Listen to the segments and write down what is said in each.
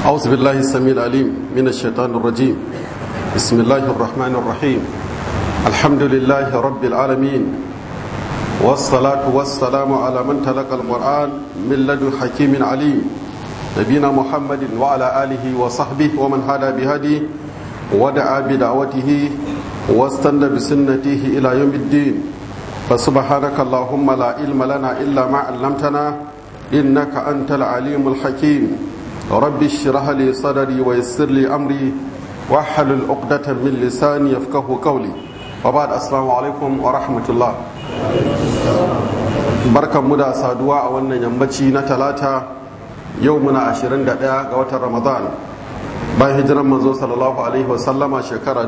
أعوذ بالله السميع العليم من الشيطان الرجيم بسم الله الرحمن الرحيم الحمد لله رب العالمين والصلاة والسلام على من تلقى القرآن من لدن حكيم عليم نبينا محمد وعلى آله وصحبه ومن هدى بهديه ودعا بدعوته واستنى بسنته إلى يوم الدين فسبحانك اللهم لا علم لنا إلا ما علمتنا إنك أنت العليم الحكيم رب اشرح لي صدري ويسر لي أمري واحلل عقدة من لساني يفقه قولي وبعد السلام عليكم ورحمة الله barkan mu da saduwa a wannan yammaci na talata yau muna 21 ga watan ramadan bayan hijiran manzo sallallahu alaihi wasallama shekara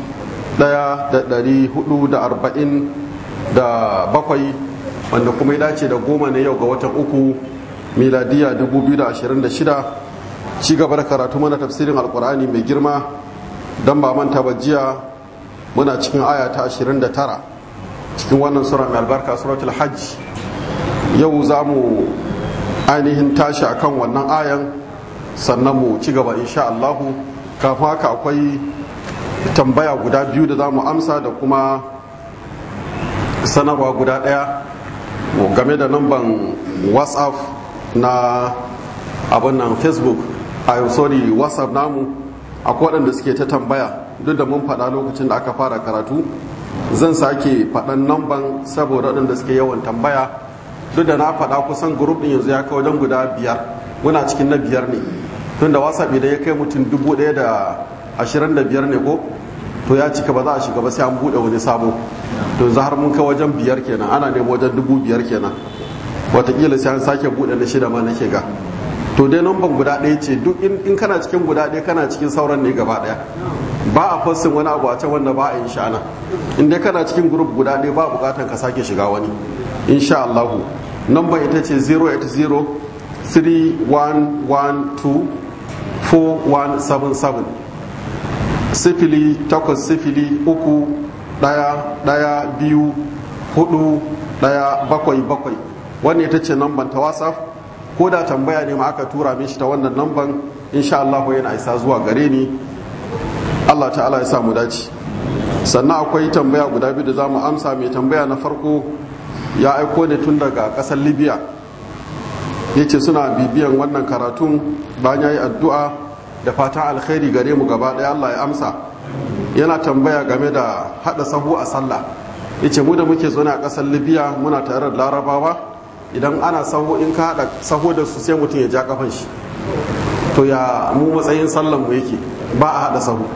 1447 wanda kuma ya dace da goma ne yau ga watan uku miladiya 2026 ci gaba da karatu mana tafsirin alkur'ani mai girma don ba manta ba jiya muna cikin aya ta 29 cikin wannan sura mai albarka suratul hajj yau za mu ainihin tashi akan wannan ayan sannan mu ci gaba insha Allahu kafin haka akwai tambaya guda biyu da za mu amsa da kuma sanarwa guda ɗaya game da namban whatsapp na abin nan facebook a sorry whatsapp namu akwai waɗanda suke ta tambaya duk da mun faɗa lokacin da aka fara karatu zan sake faɗan namban saboda waɗanda suke yawan tambaya duk da na faɗa kusan grup ɗin yanzu ya kai wajen guda biyar muna cikin na biyar ne tun da whatsapp idan ya kai mutum dubu ɗaya da ashirin da biyar ne ko to ya cika ba za a shiga ba sai an buɗe wani sabo to yanzu har mun kai wajen biyar kenan ana nemo wajen dubu biyar kenan watakila sai an sake buɗe na shida ma nake ga to dai namban guda ɗaya ce duk in kana cikin guda ɗaya kana cikin sauran ne gaba ɗaya ba a fassin wani abu a can wanda ba a yin sha'ana in dai kana cikin grup guda ɗaya ba buƙatar ka sake shiga wani insha Allahu namban ita ce 080 3112 4177 sifili takwas sifili uku ɗaya ɗaya biyu hudu ɗaya bakwai bakwai wannan ita ce namban ta whatsapp ko da tambaya ne ma aka tura mishi ta wannan namban insha Allah yana isa zuwa gare ni Allah ta'ala ya sa mu dace sannan akwai tambaya guda biyu da za mu amsa mai tambaya na farko ya aiko ne tun daga ƙasar libya ya ce suna bibiyan wannan karatun bayan ya yi addu'a da fatan alkhairi gare mu gaba ɗaya Allah ya amsa yana tambaya game da haɗa sahu a sallah ya ce mu da muke zaune a ƙasar libya muna tare da larabawa idan ana sahu in ka haɗa sahu da su sai mutum ya ja kafan shi to ya mu matsayin sallan mu yake ba a haɗa sahu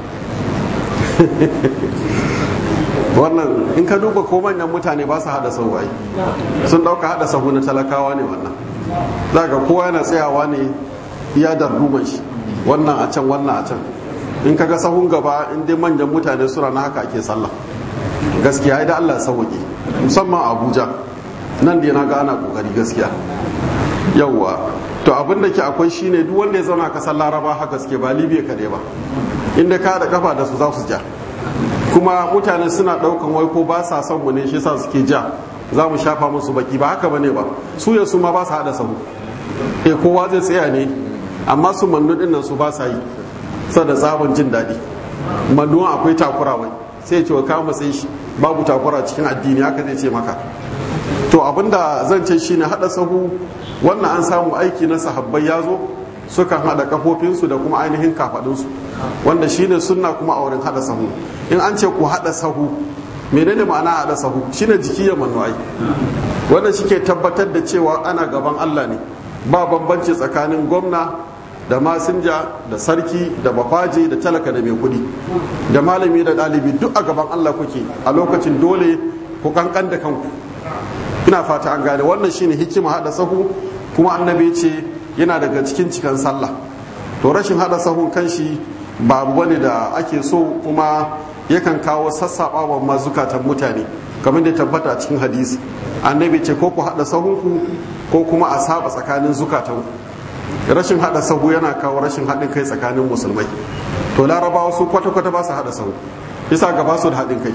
wannan in ka duba ko manyan mutane ba su haɗa sahu ai sun ɗauka haɗa sahu na talakawa ne wannan za ga kowa yana tsayawa ne iya darduman shi wannan a can wannan a can in kaga sahun gaba in dai manyan mutane suna na haka ake sallah gaskiya da Allah sauke musamman Abuja nan da na ga ana kokari gaskiya yawwa to abin da ke akwai shine duk wanda ya zauna kasar Laraba haka suke ba Libya kadai ba inda ka da kafa da su za su ja kuma mutane suna daukan wai ko ba sa son mu ne shi yasa suke ja za mu shafa musu baki ba haka bane ba su ya su ma ba su hada sahu eh kowa zai tsaya ne amma su mannu din nan su ba sa yi da tsabon jin daɗi mannuwan akwai takura wai sai ce wa kama sai shi babu takura cikin addini haka zai ce maka to abinda zan ce shine hada sahu wannan an samu aiki na sahabbai ya zo sukan hada kafofinsu da kuma ainihin kafadunsu wanda shine sunna kuma a wurin hada sahu in an ce ku hada sahu menene ma'ana hada sahu shine jiki ya manuwai wanda shike tabbatar da cewa ana gaban Allah ne ba bambanci tsakanin gwamna da masinja da sarki da bafaje da talaka da mai kudi da malami da ɗalibi duk a gaban Allah kuke a lokacin dole ku kankan da kanku ina fata an gane wannan shine hikima hada sahu kuma annabi ce yana daga cikin cikan sallah to rashin hada sahun kanshi babu wani da ake so kuma yakan kawo sassaɓawa mazukatan mutane kamar da tabbata a cikin hadisi annabi ce ko ku hada sahunku ko kuma a saba tsakanin zukatanku rashin hada sahu yana kawo rashin haɗin kai tsakanin musulmai to larabawa su kwata-kwata ba su hada sahu bisa ga ba su da haɗin kai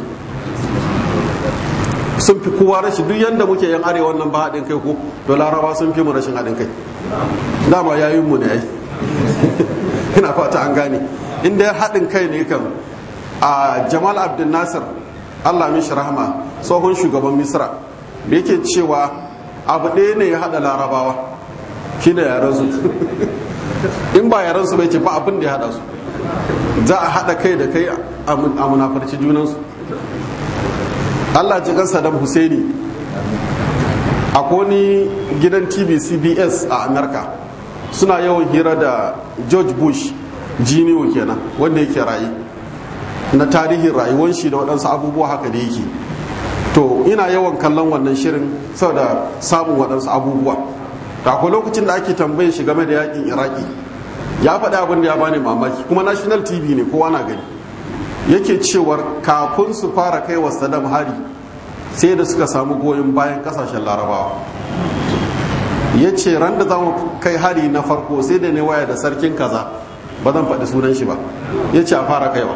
sun fi kowa rashin duk yadda muke yan arewa nan ba haɗin kai ko to laraba sun fi mu rashin haɗin kai dama yayin mu ne ai ina fata an gane inda ya haɗin kai ne kan a jamal abdul nasir allah mishi rahama tsohon shugaban misra da yake cewa abu ɗaya ne ya haɗa larabawa shi da yaransu in ba yaransu bai ce ba abin da ya haɗa su za a haɗa kai da kai a munafarci junansu allah ji kan saddam husaini a koni gidan tv cbs a america suna yawan hira da george bush jiniyo kenan wanda yake rayu na tarihin rayuwar shi da waɗansu abubuwa haka da yake to ina yawan kallon wannan shirin saboda samun waɗansu abubuwa da akwai lokacin da ake tambaye shi game da yakin iraki ya faɗi abin da ya bani mamaki kuma national tv ne kowa na gani yake cewar kafin su fara kai wa saddam hari sai da suka samu goyon bayan kasashen larabawa ya ce ran da za mu kai hari na farko sai da ne waya da sarkin kaza ba zan faɗi sunan shi ba ya ce a fara kaiwa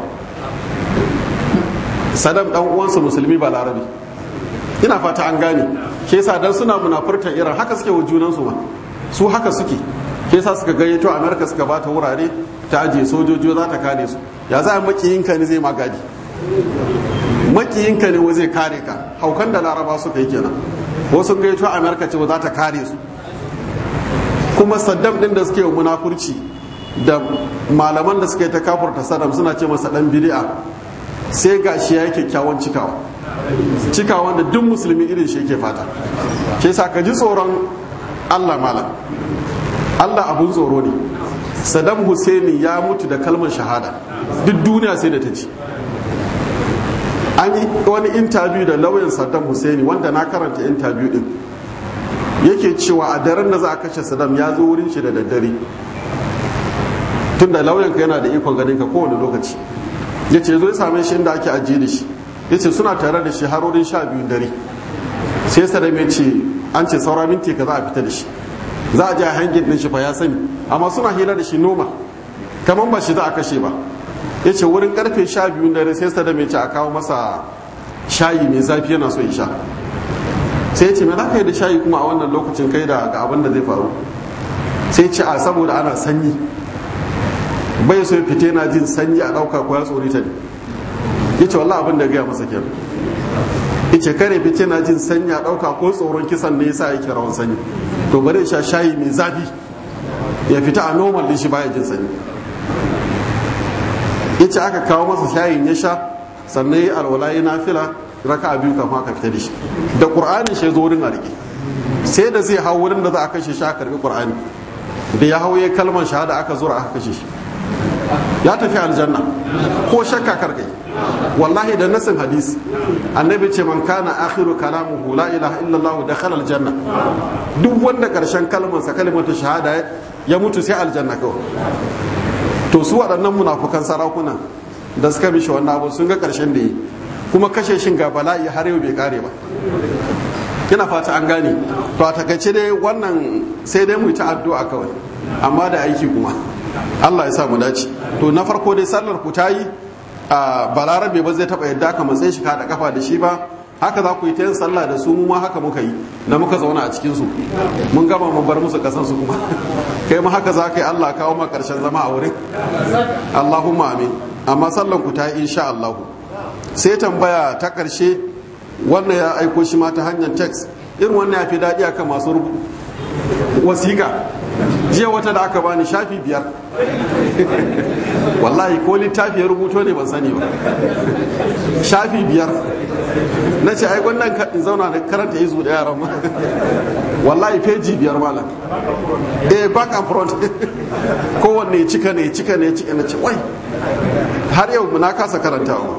sadam dan uwansa musulmi ba larabi ina fata an gane ke yasa dan suna munafurtan iran haka suke wa junansu ma su haka suke ke yasa suka gayyato amerika suka bata wurare ta ajiye sojoji za ta kare su ya za a makiyinka ne zai magadi makiyinka ne zai kare ka haukan da laraba suka yi kenan wasu gayyato amerika ce za ta kare su kuma saddam din da suke munafurci da malaman da suka yi ta kafurta saddam suna ce masa dan bid'a sai ga shi ya yi kyakkyawan cikawa cikawan da duk musulmi irin shi yake fata ke sa ka ji tsoron allah malam allah abun tsoro ne saddam husaini ya mutu da kalmar shahada duk duniya sai da ta ci an yi wani intabiyu da lauyan saddam husaini wanda na karanta intabiyu din yake cewa a daren da za a kashe saddam ya zo wurin shi da daddare tunda lauyanka yana da ikon ganin ka kowane lokaci ya ce zo ya same shi inda ake ajiye da shi ya ce suna tare da shi har wurin sha biyun dare sai saddam ya ce an ce saura minti ka za a fita da shi za a je a hangin din shi fa ya sani amma suna hira da shi noma kamar ba shi za a kashe ba ya ce wurin karfe sha biyun dare sai saddam ya ce a kawo masa shayi mai zafi yana so ya sha sai ya ce me za ka yi da shayi kuma a wannan lokacin kai da ga abin da zai faru sai ce a saboda ana sanyi bai so ya fita yana jin sanyi a ɗauka ko ya tsori ta ne ya ce wallah abin da gaya masa kenan ya ce kare fita yana jin sanyi a ɗauka ko tsoron kisan ne yasa yake rawan sanyi to bari ya sha shayi mai zafi ya fita a normal din shi baya jin sanyi ya ce aka kawo masa shayin ya sha sannan ya alwala ya nafila raka a biyu kafin aka fita da shi da ƙur'ani shi zo wurin a rike sai da zai hau wurin da za a kashe shi a karbi ƙur'ani da ya hau ya kalmar shahada aka zura aka kashe shi ya tafi aljanna ko shakka karkai wallahi da nasin hadisi annabi ce man kana akhiru kalamuhu la ilaha illallah dakhala aljanna duk wanda karshen kalmar sa kalmatu shahada ya mutu sai aljanna kawai to su waɗannan munafukan sarakuna da suka mishi wannan abu sun ga karshen da yi kuma kashe shin ga bala'i har yau bai kare ba ina fata an gane to a takaice dai wannan sai dai mu yi ta addu'a kawai amma da aiki kuma Allah ya sa mu dace to na farko dai sallar ku ta yi a balarabe ba zai taba yadda ka matsayi shi ka da kafa da shi ba haka za ku yi ta yin sallah da su mu ma haka muka yi da muka zauna a cikin su mun gama mun bar musu kasan su kuma kai ma haka za ka yi Allah kawo ma karshen zama a wurin Allahumma amin amma sallar ku ta yi insha Allah sai tambaya ta karshe wannan ya aiko shi ma ta hanyar text irin wannan ya fi daɗi akan masu wasiƙa jiya wata da aka bani shafi biyar wallahi ko littafi ya rubuto ne ban sani ba shafi biyar na ce ai wannan in zauna da karanta izu da yaran ma wallahi feji biyar malam eh back and front kowanne ya cika ne ya cika ne ya cika na ce wai har yau na kasa karantawa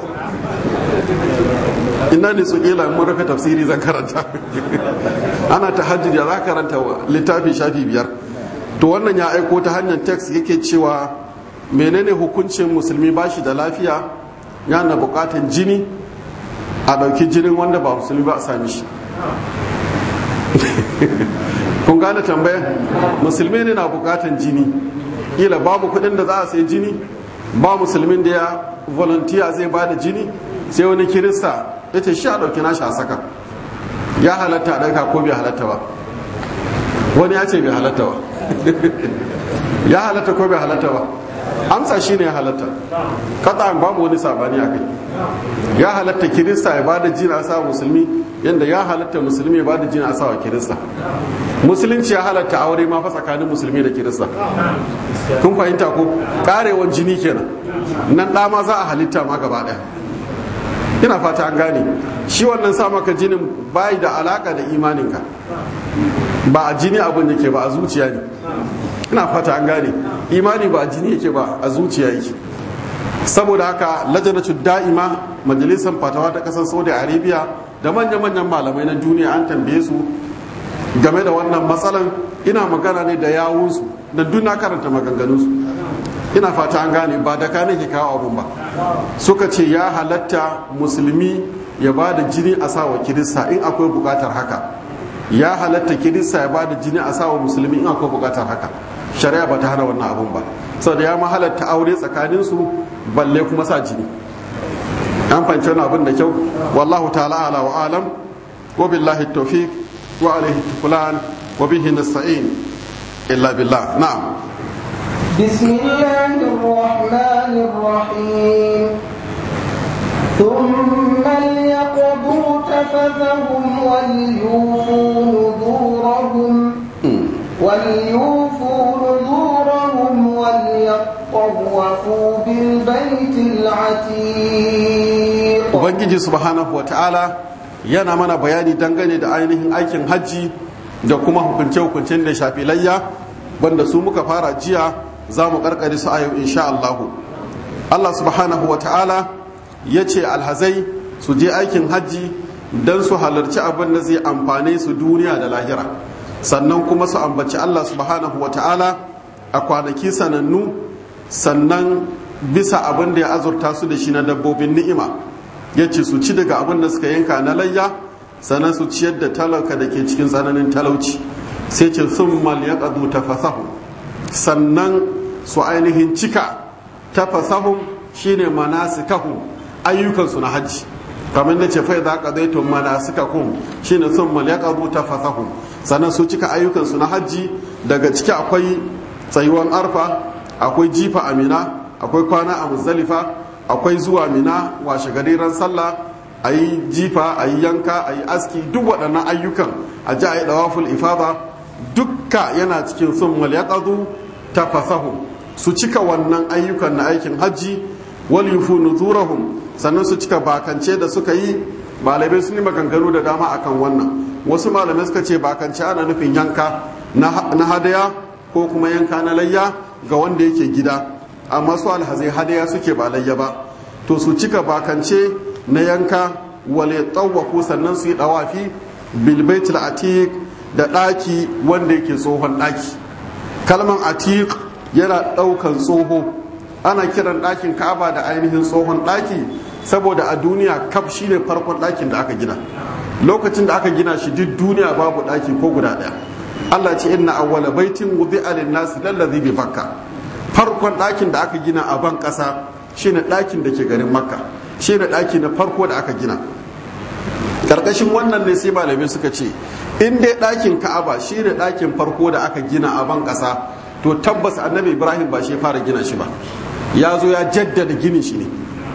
ina ne su kila mun rufe tafsiri zan karanta ana ta hajji da za karanta littafi shafi biyar to wannan ya aiko ta hanyar text yake cewa menene hukuncin musulmi ba shi da lafiya yana bukatan jini a ɗauki jinin wanda ba musulmi ba a sami shi kun gane tambaya musulmi ne na bukatan jini kila babu kudin da za a sai jini ba musulmin da ya volunteer zai ba da jini sai wani kirista ya ce shi a ɗauki nashi a saka ya halatta a ɗauka ko bai halatta ba wani ya ce bai halatta ba ya halatta ko bai halatta ba amsa shine ya halatta kata babu wani sabani a kai ya halatta kirista ya bada jina a sawa musulmi yadda ya halatta musulmi ya bada jina a sawa kirista musulunci ya halatta aure ma fa tsakanin musulmi da kirista kun fahimta ko karewan jini kenan nan da ma za a halitta ma gaba daya ina fata an gane shi wannan sa maka jinin bai da alaka da imaninka ba a jini abin da ke ba a zuciya ne ina fata an gane imani ba a jini yake ba a zuciya yake saboda haka lajanatu da'ima majalisar fatawa ta kasar saudi arabia da manya-manyan malamai na duniya an tambaye su game da wannan matsalan ina magana ne da yawunsu da duk na karanta maganganunsu ina fata an gane ba da kanin ke kawo abun ba suka ce ya halatta musulmi ya ba da jini a sawa kirista in akwai bukatar haka ya halatta kirista ya ba da jini a sawa musulmi in akwai bukatar haka shari'a ba ta hana wannan abun ba saboda ya mahalatta aure tsakaninsu balle kuma sa jini an fahimci wani abin da kyau wallahu ta'ala ala wa alam wa billahi tawfiq wa alaihi tukulan wa bihi nasta'in illa billah na'am بسم الله الرحمن الرحيم ثم ليقضوا تفثهم وليوفوا نذورهم وليوفوا نذورهم وليطوفوا بالبيت العتيق ubangiji subhanahu wa ta'ala yana mana bayani dangane da ainihin aikin hajji da kuma hukunce-hukuncen da shafi layya wanda su muka fara jiya za mu karkare su a yau insha Allah Allah subhanahu wa ta'ala ya ce alhazai su je aikin hajji don su halarci abin da zai amfane su duniya da lahira sannan kuma su ambaci Allah subhanahu wa ta'ala a kwanaki sanannu sannan bisa abin da ya azurta su da shi na dabbobin ni'ima ya ce su ci daga abin da suka yanka na layya sannan su ciyar da talaka da ke cikin tsananin talauci sai ce sun mal ya ƙadu tafasahu sannan su ainihin cika tafasahun shine manasikahu ayyukansu na hajji kamar da ce fai za ka zai tun manasikakum shine sun mal ya ƙadu tafasahun sannan su cika ayyukansu na hajji daga ciki akwai tsayuwan arfa akwai jifa amina akwai kwana a muzdalifa akwai zuwa mina washe gari ran sallah a yi jifa a yi yanka a yi aski duk waɗannan ayyukan a ji a yi ɗawaful ifada dukka yana cikin sun malyaqadu tafasahu su cika wannan ayyukan na aikin hajji wal yufu nuzurahum sannan su cika bakance da suka yi malamai sun yi maganganu da dama akan wannan wasu malamai suka ce bakance ana nufin yanka na hadaya ko kuma yanka na layya ga wanda yake gida amma su alhazai hadaya suke ba layya ba to su cika bakance na yanka wale tsawaku sannan su yi dawafi bilbaitul atiq da ɗaki wanda yake tsohon ɗaki kalman atiq yana ɗaukan tsoho ana kiran ɗakin ka'aba da ainihin tsohon ɗaki saboda a duniya kaf shine farkon ɗakin da aka gina lokacin da aka gina shi duk duniya babu ɗaki ko guda ɗaya Allah ce inna awwala baitin wudi'a lin-nasi lallazi bi bakka farkon ɗakin da aka gina a ban ƙasa shine ɗakin da ke garin makka shine ɗaki na farko da aka gina karkashin wannan ne sai malamai suka ce in dai ɗakin ka'aba shine ɗakin farko da aka gina a ban ƙasa to tabbas annabi ibrahim ba shi fara gina shi ba ya zo ya jaddada ginin shi ne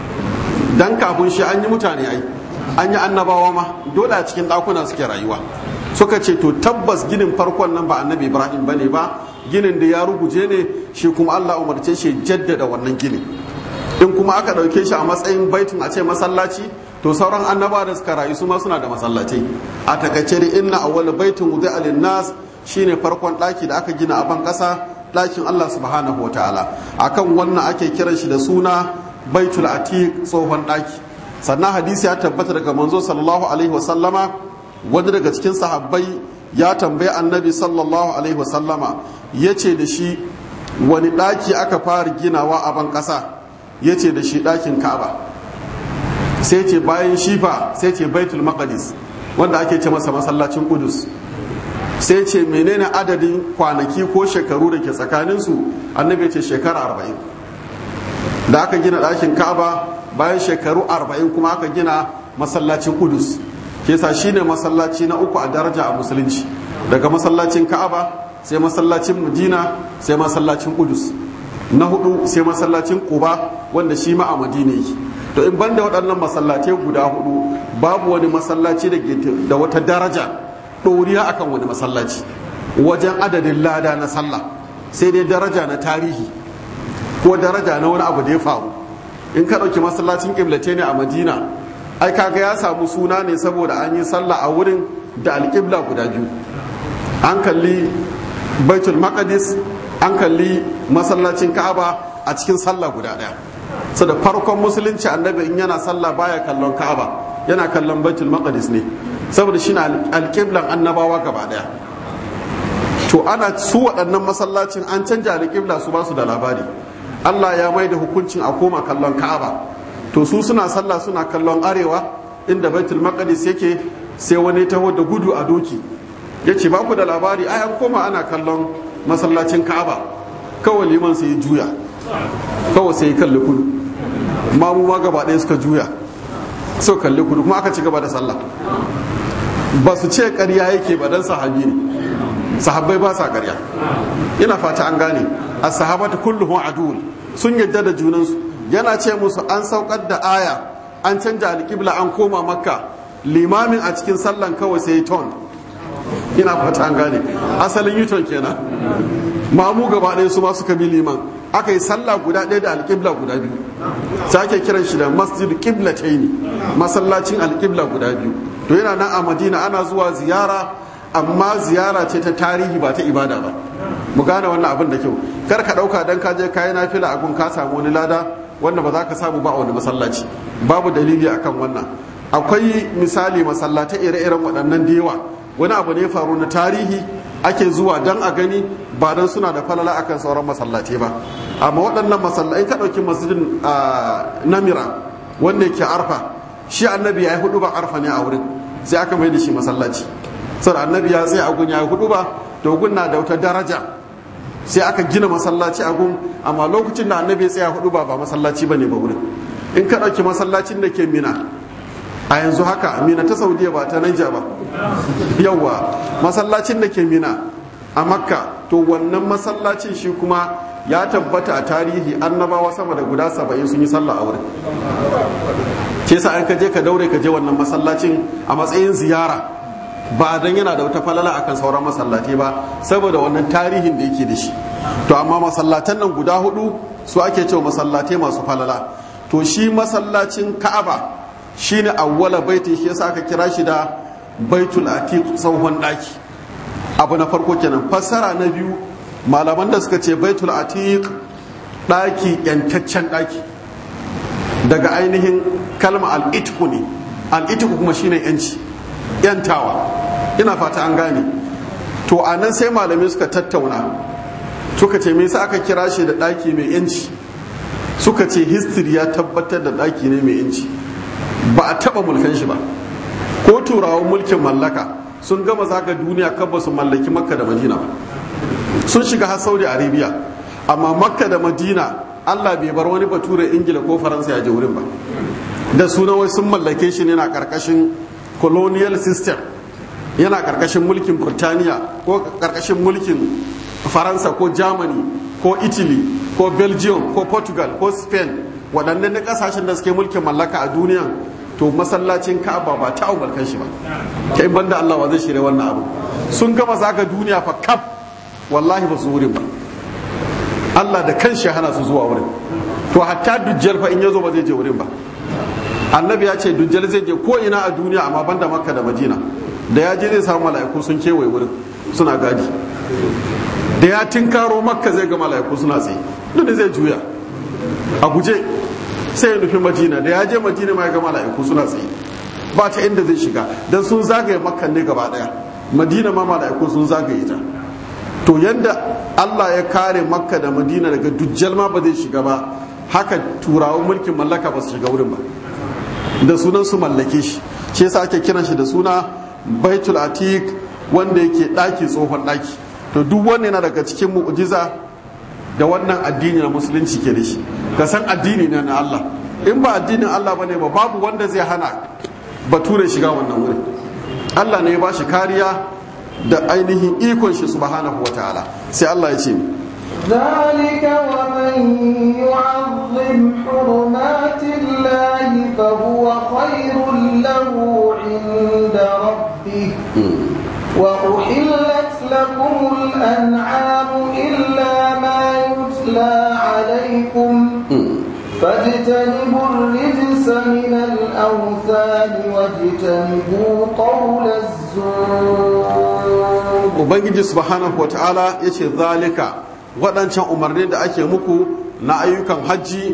dan kafin shi an yi mutane ai an yi annabawa ma dole a cikin ɗakuna suke rayuwa suka ce to tabbas ginin farkon nan ba annabi ibrahim bane ba ginin da ya ruguje ne shi kuma allah umarce shi jaddada wannan ginin in kuma aka ɗauke shi a matsayin baitin a ce masallaci to sauran annaba da suka rayu su ma suna da masallatai a takaice da inna awwal baitin wudi alin nas shine farkon ɗaki da aka gina a ban ƙasa ɗakin allah subhanahu wa ta'ala akan wannan ake kiran shi da suna baitul atiq tsohon ɗaki sannan hadisi ya tabbata daga manzo sallallahu alaihi wa sallama wani daga cikin sahabbai ya tambayi annabi sallallahu alaihi wa sallama ya ce da shi wani ɗaki aka fara ginawa a ban ƙasa ya ce da shi ɗakin ka'aba sai ce bayan shifa sai ce baitul maqdis wanda ake ce masa masallacin kudus sai ce menene adadin kwanaki ko shekaru da ke tsakaninsu annabi ce shekara arba'in da aka gina ɗakin ka'aba bayan shekaru arba'in kuma aka gina masallacin kudus ke sa shine masallaci na uku a daraja a musulunci daga masallacin ka'aba sai masallacin madina sai masallacin kudus na hudu sai masallacin quba wanda shi ma a madina yake to in banda waɗannan masallatai guda hudu babu wani masallaci da da wata daraja ɗoriya akan wani masallaci wajen adadin lada na sallah sai dai daraja na tarihi ko daraja na wani abu da ya faru in ka ɗauki masallacin ƙiblace ne a madina ai kaga ya samu suna ne saboda an yi sallah a wurin da alƙibla guda biyu an kalli baitul maqdis an kalli masallacin ka'aba a cikin sallah guda ɗaya so da farkon musulunci annabi in yana sallah baya kallon ka'aba yana kallon baitul maqdis ne saboda shi na alƙiblan annabawa gaba ɗaya to ana su waɗannan masallacin an canja alƙibla su ba su da labari Allah ya mai da hukuncin a koma kallon Ka'aba to su suna sallah suna kallon arewa inda Baitul Maqdis yake sai wani taho da gudu a doki yace ba ku da labari ai an koma ana kallon masallacin Ka'aba kawai liman sai juya kawai sai kalli kudu mamu ma gaba ɗaya suka juya so kalli kudu kuma aka ci gaba da sallah ba su ce ƙarya yake ba dan sahabi ne sahabbai ba sa ƙarya ina fata an gane a sahabata kulluhum adul sun yadda da junansu yana ce musu an saukar da aya an canja alƙibla an koma makka limamin a cikin sallan kawai sai ton ina fata an gane asalin yuton kenan mamu gaba ɗaya su ma suka bi liman aka yi sallah guda ɗaya da alƙibla guda biyu sai ake kiran shi da masjid ne masallacin alƙibla guda biyu to yana nan a madina ana zuwa ziyara amma ziyara ce ta tarihi ba ta ibada ba mu gane wannan abin da kyau kar ka dauka dan ka je kayi nafila a gun ka samu wani lada wanda ba za ka samu ba a wani masallaci babu dalili akan wannan akwai misali masallatai ire-iren waɗannan da yawa wani abu ne faru na tarihi ake zuwa dan a gani ba dan suna da falala akan sauran masallatai ba amma waɗannan masallatai ka ɗauki masjidin namira wanda yake arfa shi annabi ya yi hudu ba arfa ne a wurin sai aka mai da shi masallaci saboda annabi ya tsaye a gun ya hudu ba to gun na da wata daraja sai aka gina masallaci a gun amma lokacin da annabi ya tsaya hudu ba ba masallaci bane ba wurin in ka ɗauki masallacin da ke mina a yanzu haka mina ta saudiya ba ta naija ba yawwa masallacin da ke mina a makka to wannan masallacin shi kuma ya tabbata a tarihi annabawa sama da guda saba'in sun yi sallah a wurin ke sa an ka je ka daure ka je wannan masallacin a matsayin ziyara ba dan yana da wata falala akan sauran masallatai ba saboda wannan tarihin da yake da shi to amma masallatan nan guda hudu su ake cewa masallatai masu falala to shi masallacin ka'aba shine awwala baiti shi yasa aka kira shi da baitul atiq tsohon daki abu na farko kenan fassara na biyu malaman da suka ce baitul atiq daki yantaccen daki daga ainihin kalma al-itqu ne al-itqu kuma shine yanci yantawa ina fata an gane to a nan sai malamai suka tattauna suka ce me yasa aka kira shi da ɗaki mai yanci suka ce history ya tabbatar da ɗaki ne mai yanci ba a taɓa mulkan shi ba ko turawan mulkin mallaka sun gama zaga duniya kan ba su mallaki makka da madina ba sun shiga har saudi arabia amma makka da madina allah bai bar wani bature ingila ko faransa ya je wurin ba da suna wai sun mallake shi ne na karkashin colonial system yana karkashin mulkin burtaniya ko karkashin mulkin faransa ko germany ko italy ko belgium ko portugal ko spain waɗannan na ƙasashen da suke mulkin mallaka a duniya to masallacin ka'aba ba ta umarkan shi ba ta in banda allah wa zai shirya wannan abu sun gama zaga duniya fa kaf wallahi ba su wurin ba allah da kan shi hana su zuwa wurin to hatta dujjal fa in ya zo ba zai je wurin ba annabi ya ce dujjal zai je ko ina a duniya amma banda makka da madina da ya je zai samu mala'iku sun kewaye wurin suna gadi da ya tinkaro makka zai ga mala'iku suna tsaye duk zai juya a guje sai ya nufi madina da ya je madina ma ya ga mala'iku suna tsaye ba ta inda zai shiga dan sun zagaye makka ne gaba daya madina ma mala'iku sun zagaye ta to yanda Allah ya kare makka da madina daga dujjal ma ba zai shiga ba haka turawan mulkin mallaka ba su shiga wurin ba da sunan su mallake shi shi yasa ake kiran shi da suna baitul atiq wanda yake daki tsohon daki to duk wannan yana daga cikin mu'jiza da wannan addini na musulunci ke da shi ka san addini ne na Allah in ba addinin Allah bane ba babu wanda zai hana bature shiga wannan wurin Allah ne ya bashi kariya da ainihin ikon shi subhanahu wa ta'ala sai Allah ya ce ذلك ومن يعظم حرمات الله فهو خير له عند ربه وأحلت لكم الأنعام إلا ما يتلى عليكم فاجتنبوا الرجس من الأوثان واجتنبوا قول الزور ubangiji subhanahu wata'ala ya ce zalika waɗancan umarni da ake muku na ayyukan hajji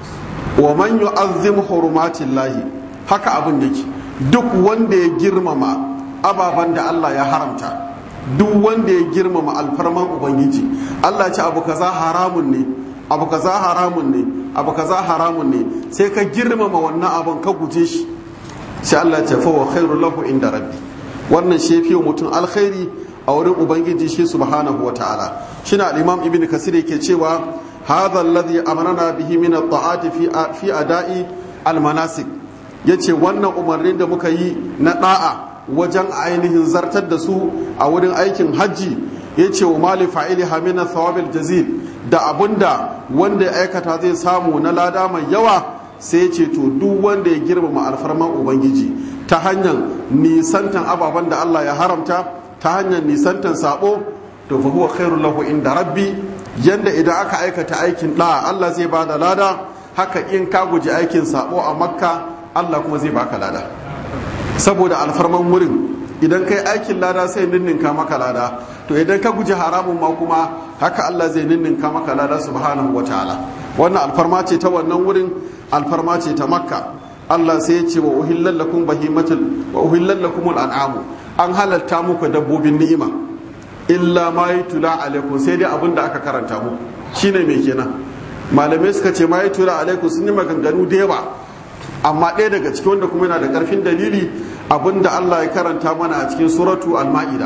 wa man yu'azzim hurumatin lahi haka abin yake duk wanda ya girmama ababen da Allah ya haramta duk wanda ya girmama alfarman ubangiji Allah ce abu kaza haramun ne abu kaza haramun ne abu kaza haramun ne sai ka girmama wannan abun ka guje shi sai Allah ce fa wa khairu lahu inda rabbi wannan shi fiye mutum alkhairi a wurin ubangiji shi subhanahu wataala shine al-imam ibn kasir yake cewa hadha alladhi amarna bihi min at-ta'ati fi fi ada'i al-manasik yace wannan umarnin da muka yi na da'a wajen ainihin zartar da su a wurin aikin hajji yace wa mali fa'ili hamina thawabil jazil da abunda wanda ya aikata zai samu na lada mai yawa sai ce to duk wanda ya girmama alfarman ubangiji ta hanyar nisantan ababen da Allah ya haramta ta hanyar nisantan sabo to fa huwa khairul lahu inda rabbi yanda idan aka aikata aikin da Allah zai bada lada haka in ka guji aikin sabo a makka Allah kuma zai baka lada saboda alfarman wurin idan kai aikin lada sai ninninka maka lada to idan ka guji haramun ma kuma haka Allah zai ninninka maka lada subhanahu wataala wannan alfarma ce ta wannan wurin alfarma ce ta makka Allah sai ya ce wa uhillal lakum bahimatul wa uhillal lakum al'amu an halatta muku dabbobin ni'ima illa ma yutula alaikum sai dai abinda aka karanta muku shine me kenan malamai suka ce ma yutula alaikum sun yi maganganu da yawa amma ɗaya daga cikin wanda kuma yana da ƙarfin dalili abinda Allah ya karanta mana a cikin suratu al-ma'ida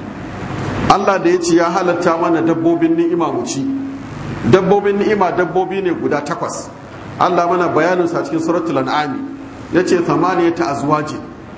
Allah da ya ce ya halatta mana dabbobin ni'ima mu ci dabbobin ni'ima dabbobi ne guda takwas Allah mana bayanin sa cikin suratul an'ami yace thamaniyata azwaji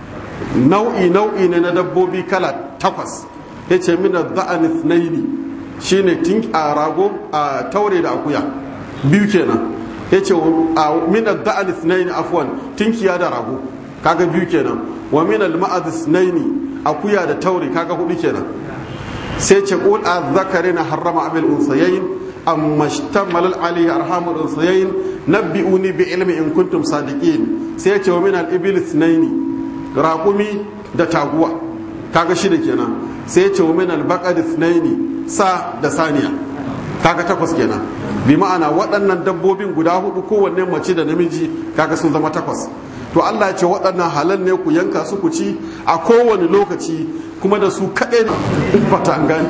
nau'i nau'i ne na dabbobi kala takwas yace min adh-dha'an ithnaini shine tink a rago a taure da akuya biyu kenan yace min adh-dha'an ithnaini afwan tinkiya da rago kaga biyu kenan wa min al-ma'ad ithnaini akuya da taure kaga hudu kenan sai ce qul adh-dhakarina harrama amil unsayayn amma shtammal alayhi arhamul unsayayn nabbi'uni bi ilmi in kuntum sadiqin sai ya ce wa min al-ibil ithnaini raqumi da taguwa kaga shida kenan sai ya ce wa min al-baqar ithnaini sa da saniya kaga takwas kenan bi ma'ana waɗannan dabbobin guda hudu kowanne mace da namiji kaga sun zama takwas to Allah ya ce waɗannan halal ne ku yanka su ku ci a kowane lokaci kuma da su kaɗai ne fata an gani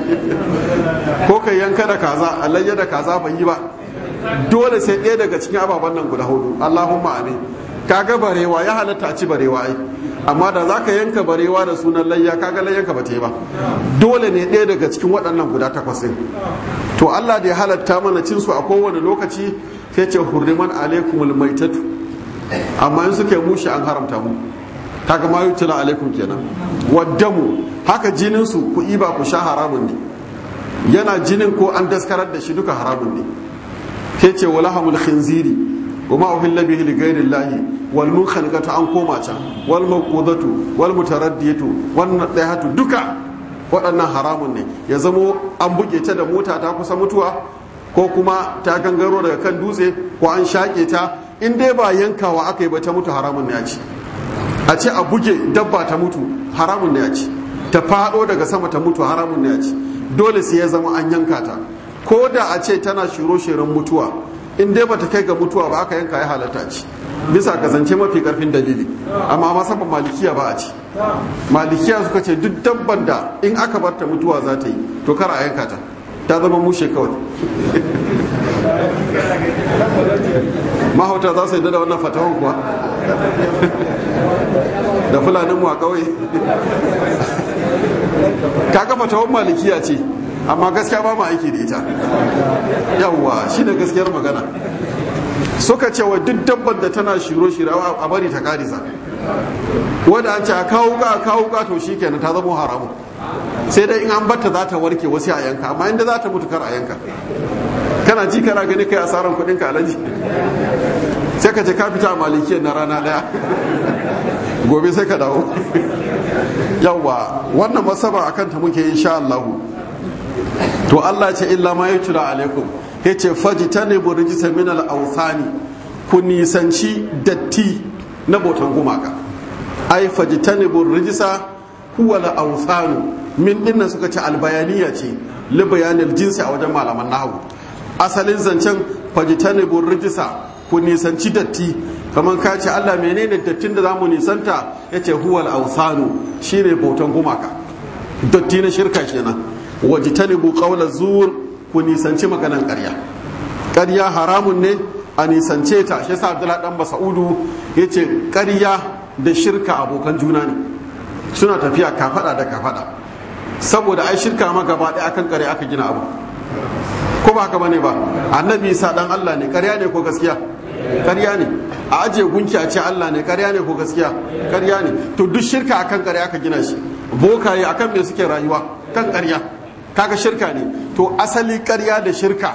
ko kai yanka da kaza alayya da kaza bai yi ba dole sai ɗaya daga cikin ababen nan guda hudu Allahumma amin kaga barewa ya halatta a ci barewa ai amma da zaka yanka barewa da sunan layya kaga layyanka ba ta yi ba dole ne ɗaya daga cikin waɗannan guda takwas ɗin to Allah da ya halatta mana cin su a kowane lokaci sai ce hurriman alaikumul maitatu amma in suka mushi an haramta mu kaga ma yutila alaikum kenan waddamu haka jinin su ku iba ku sha haramun ne yana jinin ko an daskarar da shi duka haramun ne sai ce walahamul khinziri wa ma uhilla bihi li ghayri llahi wal munkhaniqatu an koma can wal mawqudatu wal mutaraddiyatu wan nadihatu duka waɗannan haramun ne ya zamo an buge ta da mota ta kusa mutuwa ko kuma ta gangaro daga kan dutse ko an shaƙe ta in dai ba yankawa aka yi ba ta mutu haramun ne a ci a ce a buge dabba ta mutu haramun ne a ci ta faɗo daga sama ta mutu haramun ne a ci dole sai ya zama an yanka ta ko da a ce tana shiro-shirin mutuwa in dai bata kai ga mutuwa ba aka yanka ya halatta ci bisa kasance mafi karfin dalili amma masaba malikiya ba a ci malikiya suka ce duk dabban da in aka bar ta mutuwa za ta yi to kar a yanka ta ta zama mushe kawai mahauta za su yi da wannan fatawan kuwa da fulanin mu a kawai kaga fatawan malikiya ce amma gaskiya ba ma aiki da ita yawwa shi ne gaskiyar magana suka ce wa duk dabbar da tana shiro shiro a bari ta karisa wadda an ce a kawo ka a kawo ka to shikenan ta zama haramu sai dai in an batta za ta warke wasu a yanka amma inda za ta mutu kar a yanka kana ji kana gani kai asaran kudin ka alaji sai ka ce ka fita a malikiyar na rana daya gobe sai ka dawo yawwa wannan masaba akan ta muke insha Allah to Allah ce illa ma yutla alaikum yace fajtanibu rijsa min al-awthani ku nisanci datti na botan gumaka ai fajtanibu rijsa huwa al-awthanu min dinnan suka ce albayaniya ce li bayanil jinsi a wajen malaman nahwu asalin zancen fajtanibu rijsa ku nisanci datti kamar ka ce Allah menene dattin da zamu nisanta yace huwa al-awthanu shine botan gumaka datti na shirka kenan wajtanibu qawla zur ku nisanci maganan ƙarya ƙarya haramun ne a nisance ta shi yasa Abdullahi dan Mas'udu yace ƙarya da shirka abokan juna ne suna tafiya kafada da kafada saboda ai shirka ma gaba ɗaya akan ƙarya aka gina abu ko ba haka bane ba annabi Isa dan Allah ne ƙarya ne ko gaskiya ƙarya ne a ajiye gunki a ce Allah ne ƙarya ne ko gaskiya ƙarya ne to duk shirka akan ƙarya aka gina shi bokaye akan me suke rayuwa kan ƙarya kaga shirka ne to asali ƙarya da shirka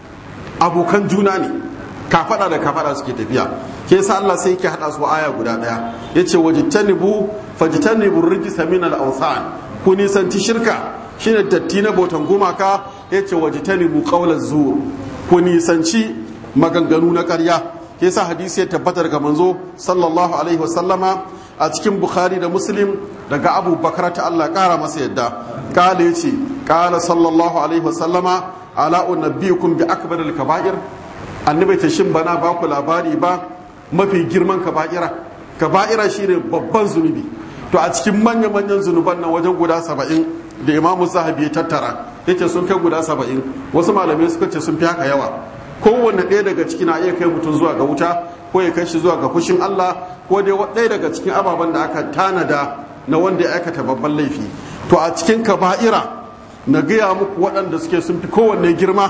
abokan juna ne kafada da kafada suke tafiya ke yasa Allah sai yake hada su aya guda daya yace wajtanibu fajtanibu rijsa min al-awthan ku nisanci shirka shine datti na botan gumaka yace wajtanibu qawla zur ku nisanci maganganu na ƙarya ke yasa hadisi ya tabbatar ga manzo sallallahu alaihi wasallama a cikin bukhari da muslim daga abu bakar ta Allah kara masa yadda kala yace kala sallallahu alaihi wasallama ala unabbiukum bi akbaril kaba'ir annabi ta shin bana ba ku labari ba mafi girman kaba'ira kaba'ira shine babban zunubi to a cikin manya manyan zunuban nan wajen guda saba'in da imamu zahabi ya tattara yace sun kai guda saba'in wasu malamai suka ce sun fi haka yawa kowanne ɗaya daga ciki na iya kai mutum zuwa ga wuta ko ya kai shi zuwa ga fushin Allah ko dai ɗaya daga cikin ababen da aka tanada na wanda ya aikata babban laifi to a cikin kaba'ira na gaya muku waɗanda suke sun fi kowanne girma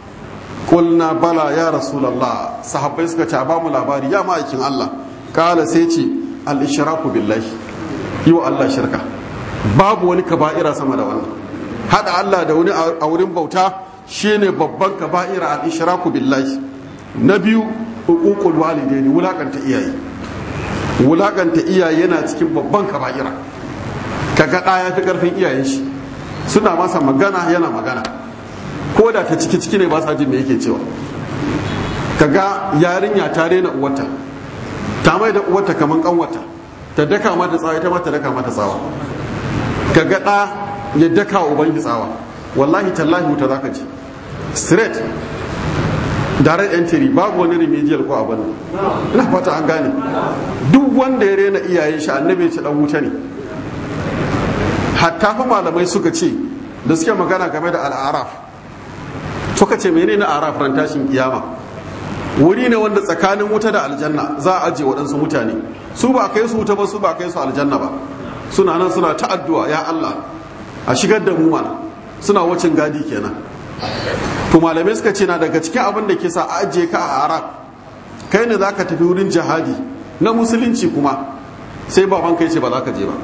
kulna bala ya rasulallah sahabbai suka ce a bamu labari ya ma'aikin Allah kala sai ce al-ishraku billahi yi wa Allah shirka babu wani kaba'ira sama da wannan hada Allah da wani a wurin bauta shine babban kaba'ira al-ishraku billahi na biyu uququl walidaini wulakanta iyaye wulakanta iyaye yana cikin babban kaba'ira kaga da ya fi karfin iyayen shi suna masa magana yana magana ko da ta ciki ciki ne ba sa jin me yake cewa kaga yarinya ta rena uwarta ta mai da uwarta kaman kanwata ta daka mata tsawa ita ma ta daka mata tsawa kaga da ya daka ubangi tsawa wallahi tallahi wuta zaka ji straight direct entry babu wani remedial ko abin ina fata an gane duk wanda ya rena iyayen shi annabi ce dan wuta ne hatta fa malamai suka ce da suke magana game da al'araf suka ce menene araf ran tashin kiyama wuri ne wanda tsakanin wuta da aljanna za a ajiye waɗansu mutane su ba kai su wuta ba su ba kai su aljanna ba suna nan suna ta addu'a ya Allah a shigar da mu mana suna wacin gadi kenan to malamai suka ce na daga cikin abin da ke sa a ajiye ka a arab kai ne za ka tafi wurin jihadi na musulunci kuma sai baban kai ce ba za ka je ba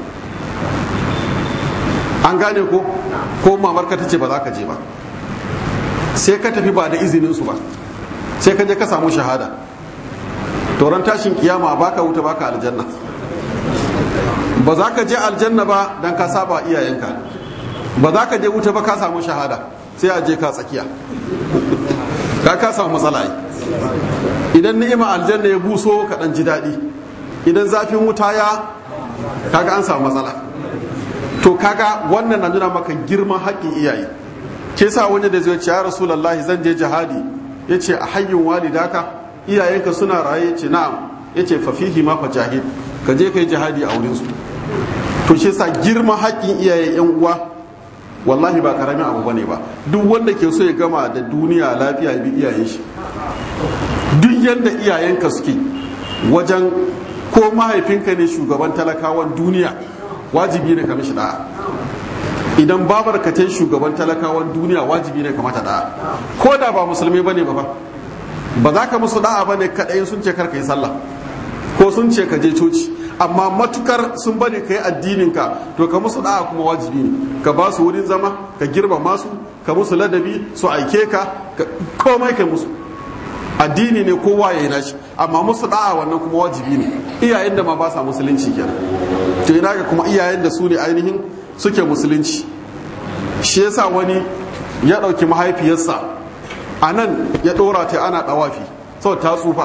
an gane ko ko mamarka ta ce ba za ka je ba sai ka tafi ba da izinin su ba sai ka je ka samu shahada toron tashin kiyama baka wuta baka aljanna ba za ka je aljanna ba don ka saba iyayenka ba za ka je wuta ba ka samu shahada sai a je ka tsakiya ka ka samu matsala idan ni'ima aljanna ya buso ka dan ji daɗi idan zafin wuta ya kaga an samu matsala to kaga wannan na nuna maka girman haƙƙin iyaye ke sa wani da zai ce ya rasulullahi zan je jihadi ya ce a hayyin walidaka iyayenka suna raye ce na'am ya ce fafihi ma fajahid ka je ka yi jihadi a wurinsu to shi sa girman haƙƙin iyaye yan uwa wallahi ba karamin abu bane ba duk wanda ke so ya gama da duniya lafiya ya bi iyayen shi duk yadda iyayenka suke wajen ko mahaifinka ne shugaban talakawan duniya wajibi ne ka mishi da'a idan babar ka ta shugaban talakawan duniya wajibi ne ka mata da'a ko da ba musulmi bane ba ba za ka musu da'a bane kadai sun ce karka yi sallah ko sun ce ka je coci amma matukar sun bari ka yi addininka to ka musu da'a kuma wajibi ne ka ba su wurin zama ka girmama su ka musu ladabi su aike ka komai kai musu addini ne kowa ya yi nashi amma musu da'a wannan kuma wajibi ne iyayen da ma ba sa musulunci kenan to ina ga kuma iyayen da su ne ainihin suke musulunci shi yasa wani ya ɗauki mahaifiyarsa a nan ya ɗora ta ana ɗawafi sau ta tsufa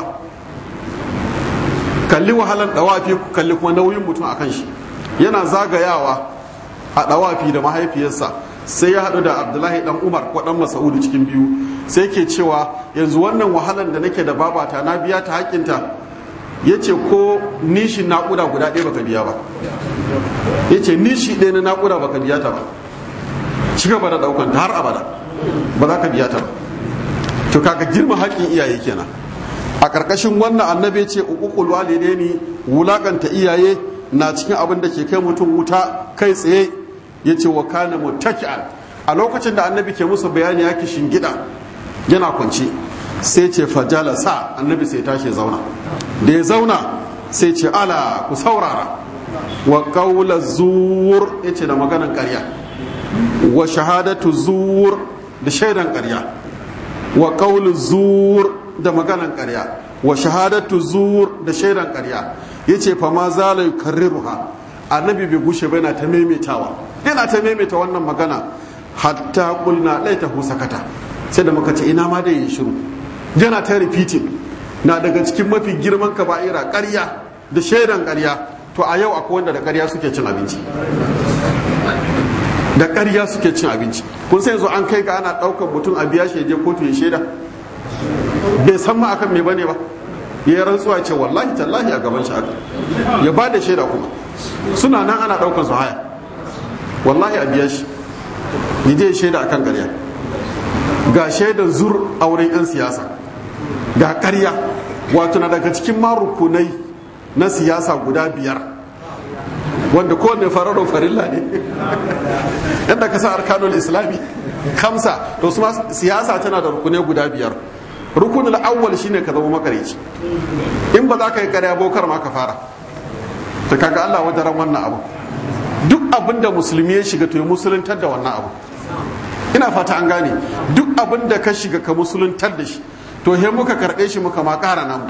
kalli wahalan ɗawafi kalli kuma nauyin mutum a kan shi yana zagayawa a ɗawafi da mahaifiyarsa sai ya haɗu da abdullahi ɗan umar ko ɗan masa'udu cikin biyu sai ke cewa yanzu wannan wahalan da nake da babata na biya ta haƙinta ya ce ko nishin naƙuda guda ɗaya baka biya ba ya ce nishi ɗaya na naƙuda baka biya ta ba ci gaba da ɗaukanta har abada ba za ka biya ta ba to kaga girma haƙƙin iyaye kenan a ƙarƙashin wannan annabi ce uququl walidaini wulakanta iyaye na cikin abin da ke kai mutum wuta kai tsaye yace wa kana muttaki'an a lokacin da annabi ke musu bayani ya ki shingida yana kwance sai ce fajala sa annabi sai tashi zauna da ya zauna sai ce ala ku saurara wa qawla zur yace da maganan ƙarya wa shahadatu zur da shaidan ƙarya wa qawlu zur da maganan ƙarya wa shahadatu zur da shaidan ƙarya yace fa ma zala yukarriruha annabi bai gushe ba yana ta maimaitawa yana ta maimaita wannan magana hatta qulna laitahu sakata sai da muka ce ina ma dai yin shiru yana ta repeating na daga cikin mafi girman kaba'ira ƙarya da shaidan ƙarya to a yau akwai wanda da ƙarya suke cin abinci da ƙarya suke cin abinci kun sai yanzu an kai ga ana ɗaukar mutum a biya shi je kotu ya shaida bai san ma akan me bane ba ya yi rantsuwa ce wallahi tallahi a gaban shi aka ya ba da shaida kuma suna nan ana ɗaukar su haya wallahi a biya shi ya je shaida akan ƙarya ga shaidan zur a wurin 'yan siyasa ga ƙarya wato na daga cikin marukunai na siyasa guda biyar wanda kowane fararo farilla ne yadda ka sa arkanul islami kamsa to su siyasa tana da rukunai guda biyar rukunin awwal shine ka zama makarici in ba za ka yi karya bokar ma ka fara ta kaga Allah wadaran wannan abu duk abin da musulmi ya shiga to ya musuluntar da wannan abu ina fata an gane duk abin da ka shiga ka musuluntar da shi to he muka karɓe shi muka ma ƙara namu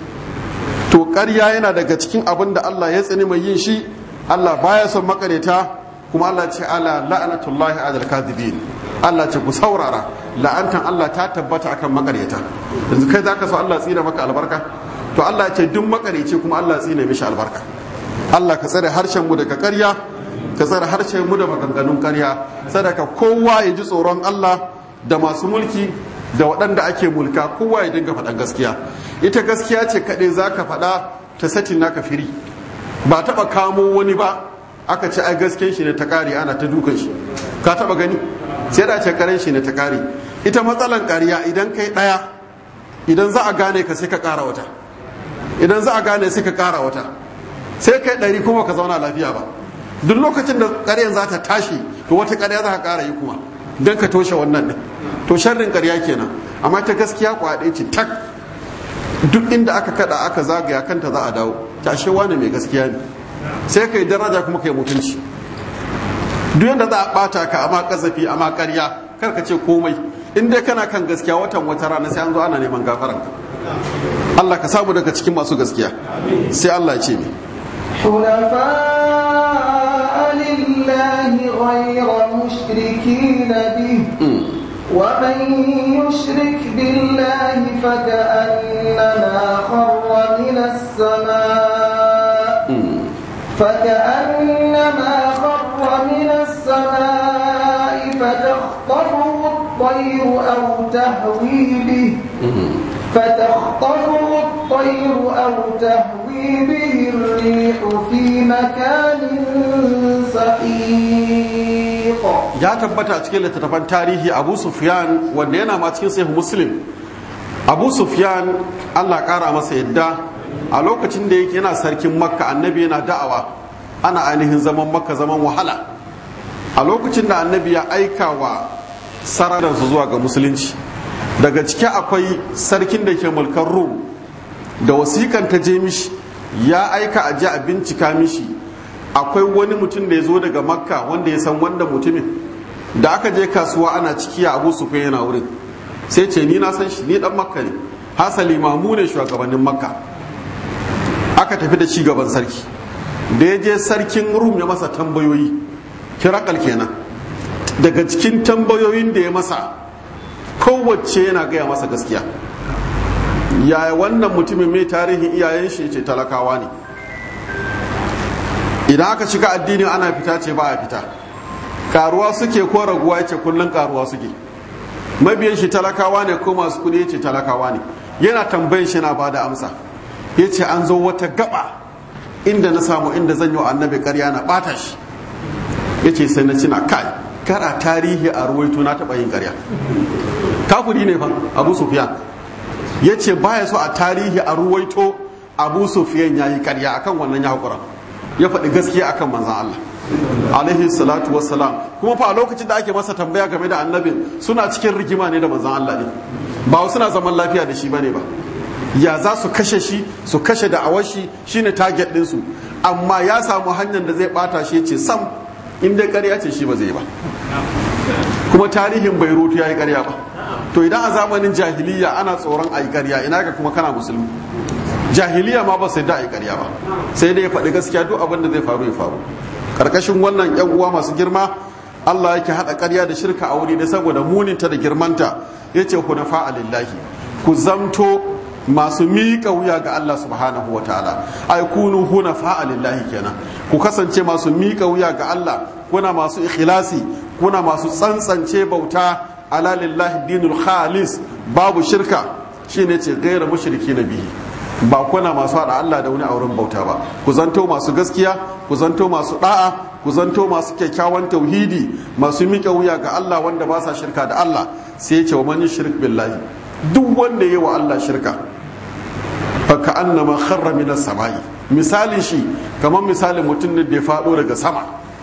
to ƙarya yana daga cikin abin da Allah ya tsani mai yin shi Allah baya son makareta kuma Allah ce ala la'anatullahi alal kadhibin Allah ce ku saurara la'antan Allah ta tabbata akan makareta yanzu kai zaka so Allah tsina maka albarka to Allah ce duk makareci kuma Allah tsina mishi albarka Allah ka tsare harshen mu daga ƙarya ka tsare harshen mu da maganganun ƙarya sadaka kowa ya ji tsoron Allah da masu mulki da waɗanda ake mulka kowa ya dinga faɗan gaskiya ita gaskiya ce kaɗai za ka faɗa ta satin naka firi ba taɓa kamo wani ba aka ce ai gasken shi ne ta ƙare ana ta dukan shi ka taɓa gani sai da ce karen shi ne ta ƙare ita matsalan ƙarya idan kai ɗaya idan za a gane ka sai ka ƙara wata idan za a gane sai ka ƙara wata sai kai ɗari kuma ka zauna lafiya ba duk lokacin da ƙaryan za ta tashi to wata ƙarya za ka ƙara yi kuma don ka toshe wannan ne to sharrin ƙarya kenan amma ta gaskiya kwaɗe ce tak duk inda aka kada aka zagaya kanta za a dawo tashe wani mai gaskiya ne sai kai daraja kuma kai mutunci duk yadda za a bata ka amma kasafi amma ƙarya kar ka ce komai in dai kana kan gaskiya watan wata rana sai an zo ana neman gafaran ka Allah ka samu daga cikin masu gaskiya sai Allah ya ce ne حنفاء لله غير مشركين به ومن يشرك بالله فكأنما خر من السماء فكأنما خر من السماء فتخطفه الطير أو تهوي به فتخطفه الطير أو تهوي به الريح في مكان سحيق ya tabbata a cikin littattafan tarihi abu sufyan wanda yana ma cikin sahih muslim abu sufyan allah kara masa yadda a lokacin da yake yana sarkin makka annabi yana da'awa ana ainihin zaman makka zaman wahala a lokacin da annabi ya aika wa sararinsu zuwa ga musulunci daga ciki akwai sarkin da ke mulkar rum da wasikan ta je mishi ya aika a ji a bincika mishi akwai wani mutum da ya zo daga makka wanda ya san wanda mutumin da aka je kasuwa ana ciki a abu sufyan yana wurin sai ce ni na san shi ni dan makka ne hasali mamu ne shugabannin makka aka tafi da shi gaban sarki da ya je sarkin rum ya masa tambayoyi kirakal kenan daga cikin tambayoyin da ya masa kowace yana gaya masa gaskiya yaya wannan mutumin mai tarihin iyayen shi ce talakawa ne idan aka shiga addini ana fita ce ba a fita karuwa suke ko raguwa ce kullum karuwa suke mabiyan shi talakawa ne ko masu kudi ce talakawa ne yana tambayin shi na bada amsa ya ce an zo wata gaba inda na samu inda zan yi wa annabi karya na bata shi ya ce sai na cina kai kara tarihi a ruwaito na taɓa yin karya kafuri ne fa abu sufiyan ya ce baya so a tarihi a ruwaito abu sufiyan ya yi karya akan wannan ya haƙura ya faɗi gaskiya akan manzan Allah alaihi salatu wassalam kuma fa a lokacin da ake masa tambaya game da annabin suna cikin rigima ne da manzan Allah ne ba suna zaman lafiya da shi bane ba ya za su kashe shi su kashe da awashi shine target din su amma ya samu hanyar da zai bata shi ce sam in dai ƙarya ce shi ba zai ba kuma tarihin Beirut ya yi ƙarya ba to idan a zamanin jahiliya ana tsoron a yi ƙarya ina ga kuma kana musulmi jahiliya ma ba sai da a yi ƙarya ba sai dai ya faɗi gaskiya duk abin da zai faru ya faru karkashin wannan yan uwa masu girma Allah yake hada ƙarya da shirka a wuri da saboda muninta da girmanta yace hunafa lillahi ku zamto masu miƙa wuya ga Allah subhanahu wa ta'ala ai kunu hunafa lillahi kenan ku kasance masu miƙa wuya ga Allah kuna masu ikhlasi kuna masu tsantsance bauta ala lillahi dinul khalis babu shirka shine ce gaira mushriki na bihi ba kuna masu haɗa Allah da wani a wurin bauta ba ku zanto masu gaskiya ku zanto masu da'a ku zanto masu kyakkyawan tauhidi masu miƙa wuya ga Allah wanda ba sa shirka da Allah sai ya ce wa man shirk billahi duk wanda yi wa Allah shirka fa ka annama kharra min samai misalin shi kamar misalin mutum ne da ya faɗo daga sama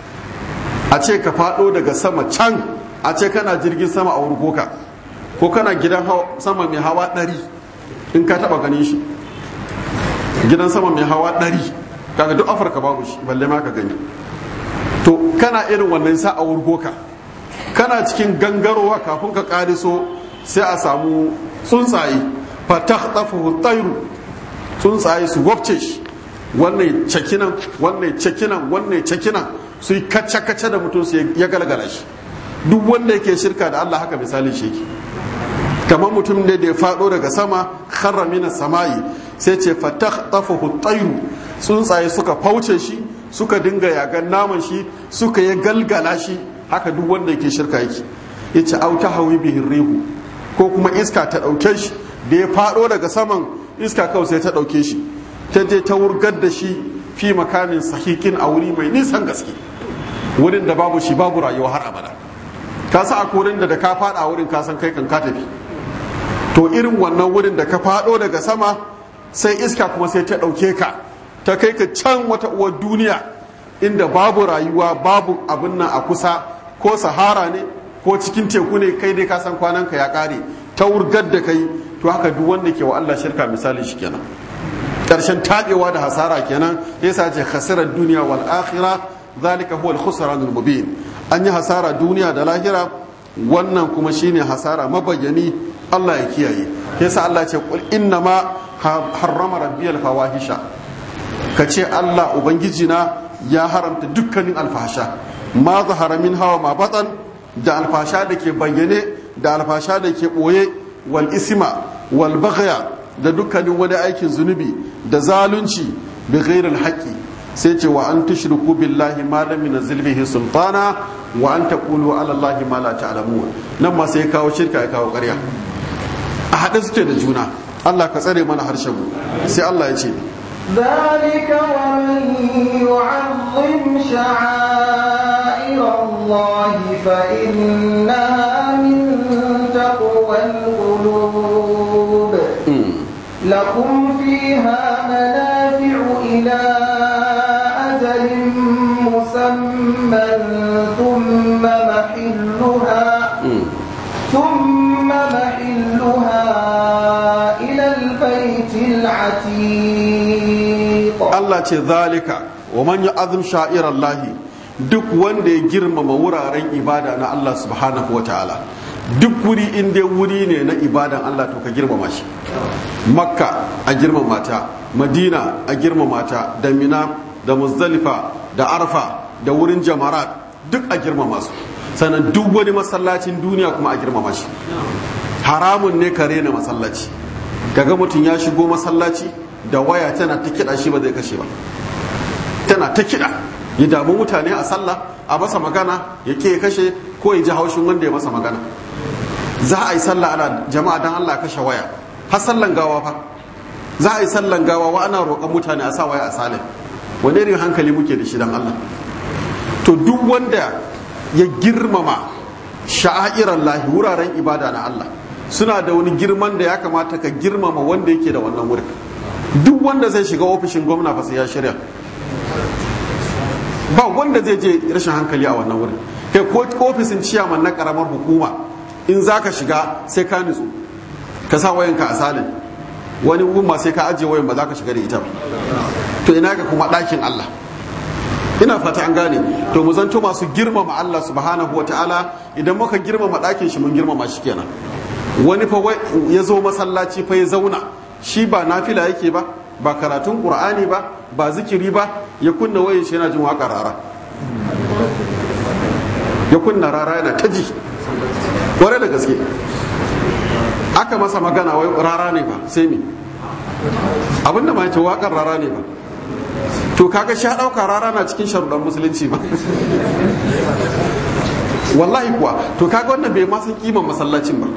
a ce ka faɗo daga sama can a ce kana jirgin sama a wurgoka ko kana gidan sama mai hawa ɗari in ka taɓa ganin shi gidan sama mai hawa ɗari kaga duk afirka babu shi balle ma ka gani to kana irin wannan sa a wurgoka kana cikin gangarowa kafin ka kariso sai a samu tsuntsaye fatah tafahu tsairu tsuntsaye su wabce shi wannan cakinan wannan cakinan wannan cakinan su yi kacce-kacce da mutum su ya galgala shi duk wanda yake shirka da allah haka misali shi kamar mutum ne da ya faɗo daga sama kharra mina samayi sai ce fatah tafahu tsairu tsuntsaye suka fauce shi suka dinga yagan naman shi suka yi galgala shi haka duk wanda yake shirka yake ya ce auta hawi bihin rihu ko kuma iska ta ɗauke shi da ya faɗo daga saman iska kawai sai ta ɗauke shi ta je ta wurgar da shi fi makamin sahikin a wuri mai nisan gaske wurin da babu shi babu rayuwa har abada ka sa a wurin da da ka faɗa wurin ka san kai kan ka tafi to irin wannan wurin da ka faɗo daga sama sai iska kuma sai ta ɗauke ka ta kai ka can wata uwar duniya inda babu rayuwa babu abin nan a kusa ko sahara ne ko cikin teku ne kai dai ka san kwanan ka ya kare ta wurgar da kai to haka duk wanda ke wa Allah shirka misali shi kenan karshen tabewa da hasara kenan yasa ce khasirar duniya wal akhirah zalika huwa al khusran al mubin an yi hasara duniya da lahira wannan kuma shine hasara mabayyani Allah ya kiyaye yasa Allah ce qul inna ma harrama rabbiyal fawahisha ka ce Allah Ubangiji na ya haramta dukkanin alfasha ma zahara min hawa ma batan da alfasha da ke bayyane da alfasha da ke ɓoye wal isma wal baghya da dukkanin wani aikin zunubi da zalunci bi ghairil haqqi sai ce wa an tushriku billahi ma lam yunzil bihi sultana wa an taqulu ala allahi ma la ta'lamun nan ma sai kawo shirka ya kawo ƙarya a haɗe suke da juna Allah ka tsare mana harshen mu sai Allah ya ce ذلك ومن يعظم شعائر الله فإنها من تقوى القلوب لكم فيها منافع إلى أجل مسمى ثم محلها ثم محلها إلى البيت العتيق Allah ce zalika wa man ya'zim sha'irallahi duk wanda ya girmama wuraren ibada na Allah subhanahu wa ta'ala duk wuri in dai wuri ne na ibadan Allah to ka girmama shi makka a girmama ta madina a girmama ta da mina da muzdalifa da arfa da wurin jamarat duk a girmama su sannan duk wani masallacin duniya kuma a girmama shi haramun ne ka rena masallaci kaga mutum ya shigo masallaci da waya tana ta kiɗa shi ba zai kashe ba tana ta kiɗa ya damu mutane a sallah a masa magana ya ke kashe ko ya ji haushin wanda ya masa magana za a yi sallah ana jama'a dan Allah kashe waya har sallan gawa fa za a yi sallan gawa wa ana roƙon mutane a sa waya a salin wani irin hankali muke da shi dan Allah to duk wanda ya girmama sha'airan lahi wuraren ibada na Allah suna da wani girman da ya kamata ka girmama wanda yake da wannan wurin duk wanda zai shiga ofishin gwamna fa sai ya shirya ba wanda zai je rashin hankali a wannan wurin kai ko ofisin ciyaman na karamar hukuma in za ka shiga sai ka nutsu ka sa wayanka a salin wani umma sai ka ajiye wayan ba za ka shiga da ita ba to ina ga kuma ɗakin Allah ina fata an gane to mu zanto masu girmama Allah subhanahu wataala idan muka girmama ɗakin shi mun girmama shi kenan wani fa ya zo masallaci fa ya zauna shi ba nafila yake ba ba karatun qur'ani ba ba zikiri ba ya kunna wayan shi yana jin waƙar rara ya kunna rara yana ta ji kware da gaske aka masa magana wai rara ne ba sai me abinda ma ce waƙar rara ne ba to kaga sha ɗauka rara na cikin sharuɗan musulunci ba wallahi kuwa to kaga wannan bai ma san kiman masallacin ba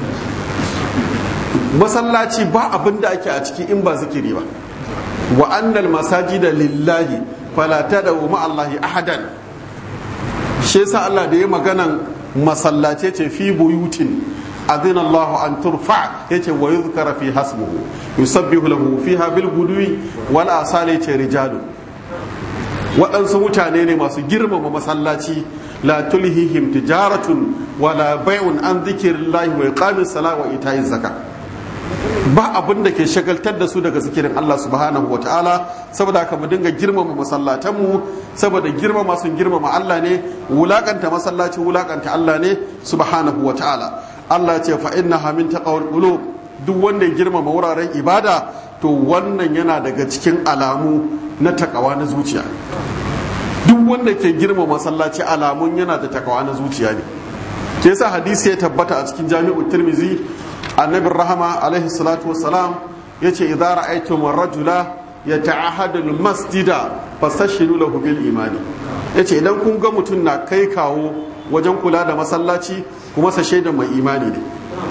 masallaci ba abin da ake a ciki in ba zikiri ba wa annal masajida lillahi fala tad'u ma allahi ahadan shi yasa Allah da ya maganan masallace ce fi buyutin adina Allah an turfa yace wa yuzkara fi hasbuhu yusabbihu lahu fiha bil gudwi wal asali ce rijalu waɗansu mutane ne masu girmama masallaci la tulhihim tijaratun wala bai'un an dhikrillahi wa iqamis salati wa ita'iz zakat ba abin da ke shagaltar da su daga zikirin Allah subhanahu wa ta'ala saboda haka mu dinga girmama masallatanmu saboda girmama sun girmama Allah ne wulakanta masallaci wulakanta Allah ne subhanahu wa ta'ala Allah ce fa innaha min taqawul qulub duk wanda ya girmama wuraren ibada to wannan yana daga cikin alamu na takawa na zuciya duk wanda ke girmama masallaci alamun yana da takawa na zuciya ne ke yasa hadisi ya tabbata a cikin jami'u tirmizi annabin rahama alaihi salatu wassalam ya ce idan ra'aitum rajula ya ta'ahadu masjida fastashiru lahu bil imani yace idan kun ga mutum na kai kawo wajen kula da masallaci kuma sa shaidan mai imani ne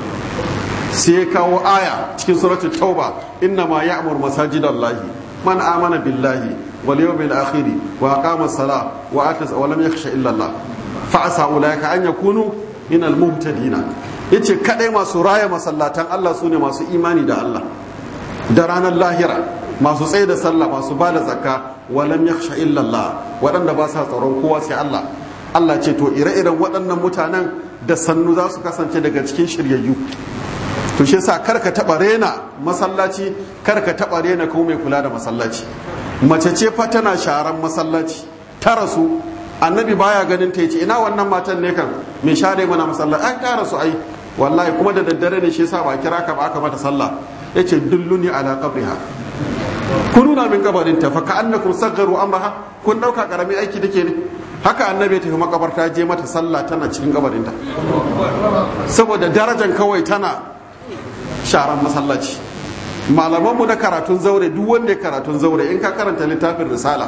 sai ya kawo aya cikin suratul tauba inna ma ya'mur masajidallahi man amana billahi wal yawmil akhir wa aqama as-salah wa ata wa lam yakhsha illa Allah fa asa ulaika an yakunu min al-muhtadina yace kadai masu raya masallatan Allah sune masu imani da Allah da ranar lahira masu tsaye da sallah masu ba da zakka walam yakhsha illa Allah waɗanda ba sa tsaron kowa sai Allah Allah ce to ire-iren waɗannan mutanen da sannu za su kasance daga cikin shiryayyu to shi yasa kar ka taba rena masallaci kar ka taba rena ko mai kula da masallaci mace ce fa tana sharan masallaci ta rasu annabi baya ganin ta yace ina wannan matan ne kan me share mana masallaci an ta rasu ai wallahi kuma da daddare ne shi yasa ba kira ka ba aka mata sallah yace dulluni ala qabriha kun nuna min kabarin ta fa ka annakum saggaru amraha kun dauka karami aiki dake ne haka annabi ta makabarta je mata sallah tana cikin kabarin ta saboda darajan kawai tana sharan masallaci malamanmu na karatun zaure duk wanda ya karatun zaure in ka karanta littafin risala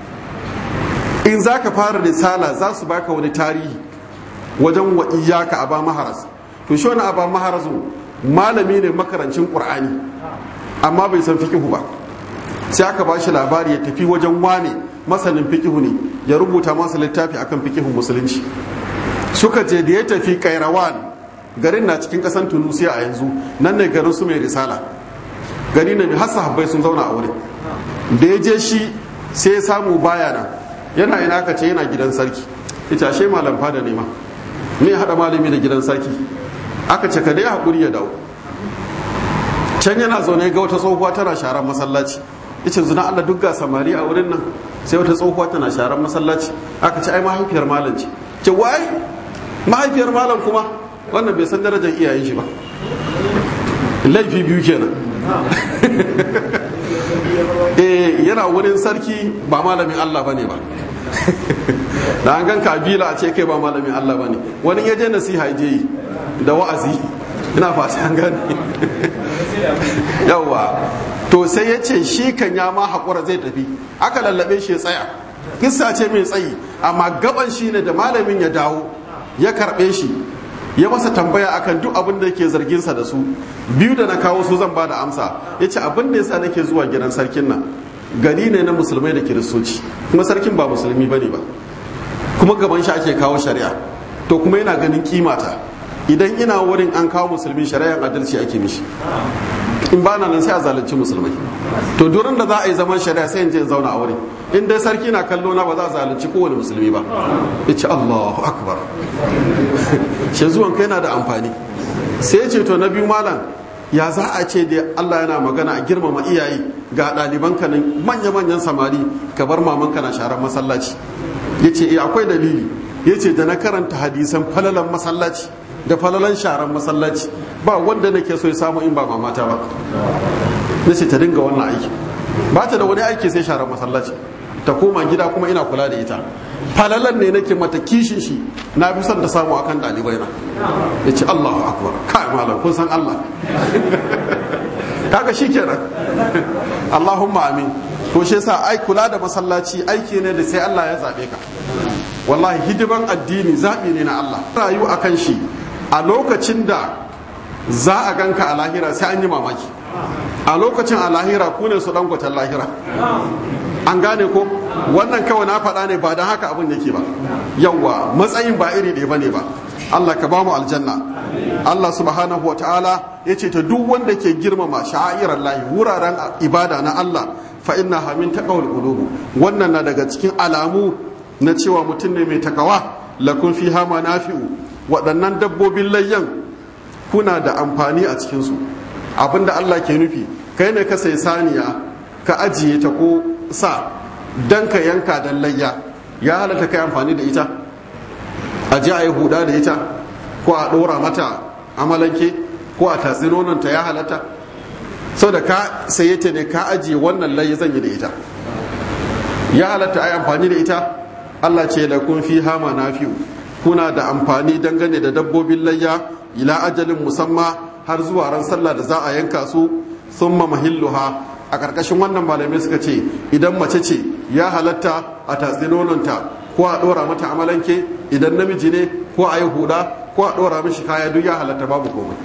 in za ka fara risala za su baka wani tarihi wajen wa iyaka aba maharas to shi wani aba maharazu malami ne makarancin qur'ani amma bai san fikihu ba sai aka ba shi labari ya tafi wajen wane masanin fikihu ne ya rubuta masa littafi akan fikihun musulunci suka je da ya tafi kairawan garin na cikin kasan tunusiya a yanzu nan ne garin su mai risala gari ne mai hasa habbai sun zauna a wurin da ya je shi sai ya samu baya nan yana ina aka ce yana gidan sarki ita ashe malam fada ne ma me ya hada malami da gidan sarki aka ce ka dai hakuri ya dawo can yana zaune ga wata tsohuwa tana sharan masallaci yace zuna Allah duk ga samari a wurin nan sai wata tsohuwa tana sharan masallaci aka ce ai mahaifiyar malam ce ce wai mahaifiyar malam kuma wannan bai san darajar iyayen shi ba laifi biyu kenan eh yana wurin sarki ba malamin Allah bane ba da an gan kabila a ce kai ba malamin Allah bane wani ya je nasiha je yi da wa'azi ina fata an gane yawa to sai ya ce shi kan ya ma haƙura zai tafi aka lallabe shi ya tsaya kissa ce mai tsayi amma gaban shi ne da malamin ya dawo ya karɓe shi ya masa tambaya akan duk abin da yake zarginsa da su biyu da na kawo su zan ba da amsa ya ce abin da yasa nake zuwa gidan sarkin nan gari ne na musulmai da kiristoci kuma sarkin ba musulmi bane ba kuma gaban shi ake kawo shari'a to kuma yana ganin kimata idan ina wurin an kawo musulmi shari'ar adalci ake mishi in ba na nan sai a zalunci musulmai to duran da za a yi zaman shari'a sai in je in zauna a wurin in dai sarki na kallo na ba za a zalunci kowane musulmi ba ya ce allahu akbar shi zuwan kai na da amfani sai ya ce to na biyu malam ya za a ce da allah yana magana a girmama iyaye ga ɗaliban ka nan manya-manyan samari ka bar mamanka na sharar masallaci ya ce akwai dalili ya ce da na karanta hadisan falalan masallaci da falalan sharan masallaci ba wanda nake so ya samu in ba mamata ba na ce ta dinga wannan aiki ba ta da wani aiki sai sharan masallaci ta koma gida kuma ina kula da ita falalan ne nake mata kishin shi na fi son ta samu akan ɗalibai na ya ce allahu akbar kai malam kun san allah kaga shi kenan allahumma amin to shi yasa ai kula da masallaci aiki ne da sai allah ya zaɓe ka wallahi hidiman addini zaɓi ne na allah rayu akan shi a lokacin da za a ganka a lahira sai an yi mamaki a lokacin a lahira ku ne su dangwatan lahira an gane ko wannan kawai na faɗa ne ba don haka abin yake ba yawwa matsayin ba iri ɗaya bane ba Allah ka ba mu aljanna Allah subhanahu wa ta'ala ya ce ta duk wanda ke girmama sha'irar lahi wuraren ibada na Allah fa inna hamin taqawul qulubu wannan na daga cikin alamu na cewa mutum ne mai takawa lakun fiha manafi'u waɗannan dabbobin layyan kuna da amfani a cikinsu abinda Allah ke nufi kai ne ka sai saniya ka ajiye ta ko sa dan ka yanka dan layya ya halatta kai amfani da ita a ji a yi huda da ita ko a ɗora mata amalanke ko a tatsi nononta ya halatta sau da ka saye ta ne ka ajiye wannan layya zan yi da ita ya halatta a yi amfani da ita Allah ce da kun fi hama na fi'u kuna da amfani dangane da dabbobin layya ila ajalin musamma har zuwa ran sallah da za a yanka su summa mahilluha a ƙarƙashin wannan malamai suka ce idan mace ce ya halatta a tatsi nononta ko a ɗora mata amalanke idan namiji ne ko a yi huda ko a ɗora mishi kaya duk ya halatta babu komai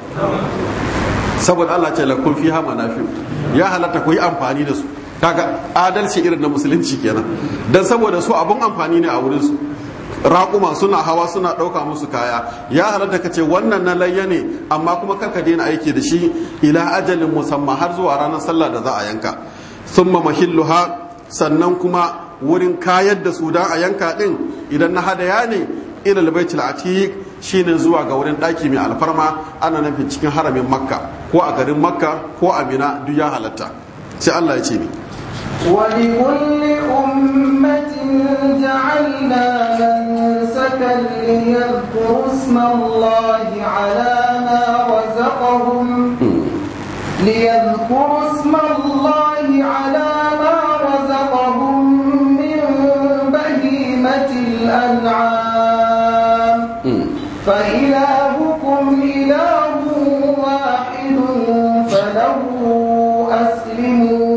saboda Allah ce lakun fi hama nafi ya halatta ku yi amfani da su kaga adalci irin na musulunci kenan dan saboda su abun amfani ne a wurin su raƙuma suna hawa suna ɗauka musu kaya ya halatta ka ce wannan na layya ne amma kuma karka daina aiki da shi ila ajalin musamman har zuwa ranar sallah da za a yanka summa mahilluha sannan kuma wurin kayar da su da a yanka din idan na hadaya ne ila albaitul atiq shine zuwa ga wurin ɗaki mai alfarma ana nufin cikin haramin makka ko a garin makka ko a mina duk ya halatta sai Allah ya ce ni ولكل أمة جعلنا منسكا ليذكروا اسم الله على ما رزقهم ليذكروا اسم الله على ما رزقهم من بهيمة الأنعام فإلهكم إله واحد فله أسلموا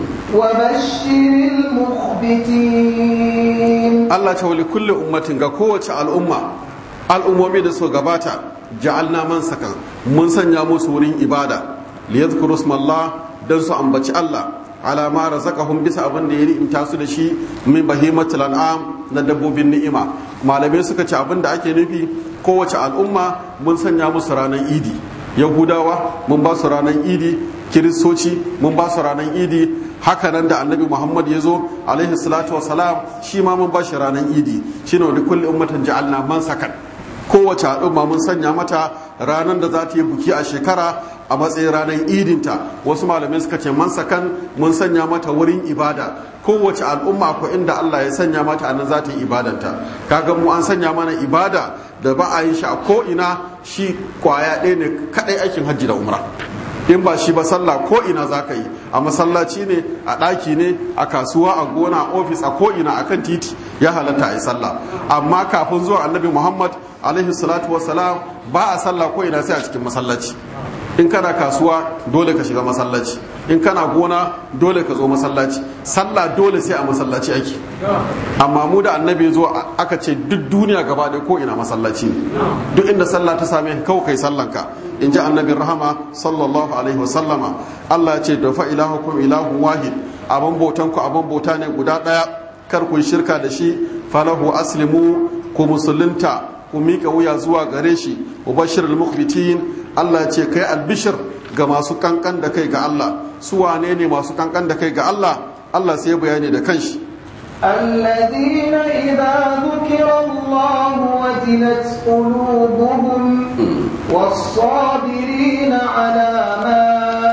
وبشر المخبتين Allah ta wali kulle ummatin ga kowace al'umma al'ummomi da su gabata ja'alna man sakan mun sanya musu wurin ibada liyadhkuru ismallah dan su ambaci Allah ala ma razaqahum bisa abin da ya ni'imta su da shi min bahimatul an'am na dabbobin ni'ima malamai suka ce abin da ake nufi kowace al'umma mun sanya musu ranar idi yahudawa mun ba su ranar idi kiristoci mun ba su ranar idi haka nan da annabi muhammad ya zo alaihi salatu salam shi ma mun ba shi ranar idi shi ne wani kulle ummatan ja'alna man sakan kowace al'umma mun sanya mata ranar da za ta yi buki a shekara a matsayin ranar idinta wasu malamai suka ce man sakan mun sanya mata wurin ibada kowace al'umma ko inda Allah ya sanya mata anan za ta yi ibadanta kaga mu an sanya mana ibada da ba a yin shi a ko ina shi kwaya ɗaya ne kaɗai aikin hajji da umra in ba shi ba sallah ko ina za ka yi a masallaci ne a ɗaki ne a kasuwa a gona a ofis a ko ina akan titi ya halatta a yi sallah amma kafin zuwa annabi muhammad alaihi salatu wassalam ba a sallah ko ina sai a cikin masallaci in kana kasuwa dole ka shiga masallaci in kana gona dole ka zo masallaci sallah dole sai a masallaci ake amma mu da annabi zo aka ce duk duniya gaba ɗaya ko ina masallaci ne duk inda sallah ta same kawai kai sallanka in ji annabin rahama sallallahu alaihi wasallama Allah ya ce da fa ilahukum ilahun wahid abin bautan ku abin bauta ne guda ɗaya kar ku shirka da shi falahu aslimu ku musulunta ku miƙa wuya zuwa gare shi ubashir al-mukhbitin Allah ya ce kai albishir ga masu kankan da kai ga Allah su wane ne masu kankan da kai ga Allah Allah sai bayani da kanshi الذين إذا ذكر الله وجلت قلوبهم والصابرين على ما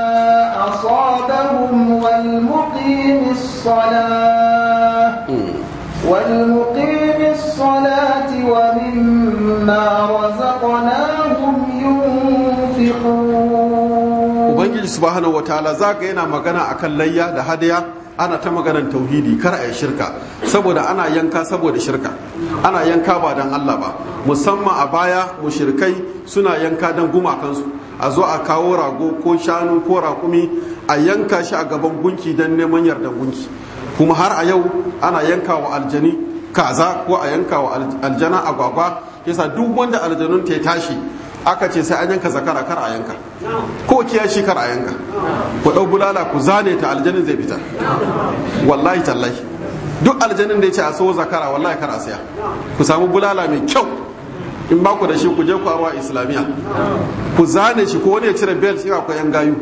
أصابهم والمقيم الصلاة والمقيم الصلاة ومما رزقناهم ينفقون Ubangiji subhanahu wataala zaka yana magana akan layya da hadaya ana ta maganan tauhidi kar a yi shirka saboda ana yanka saboda shirka ana yanka ba don Allah ba musamman a baya mushrikai suna yanka don gumakansu a zo a kawo rago ko shanu ko raƙumi a yanka shi a gaban gunki don neman yardan gunki kuma har a yau ana yanka wa aljani kaza ko a yanka wa aljana agwagwa yasa duk wanda aljanun ta tashi aka ce sai an yanka zakara kar a yanka ko kiyashi kar a yanka ku ɗau bulala ku zane ta aljanin zai fita wallahi tallahi duk aljanin da ya ce a so zakara wallahi kar a siya ku samu bulala mai kyau in ba ku da shi ku je ku arwa islamiyya ku zane shi ko wani ya cire bel shi akwai yan gayu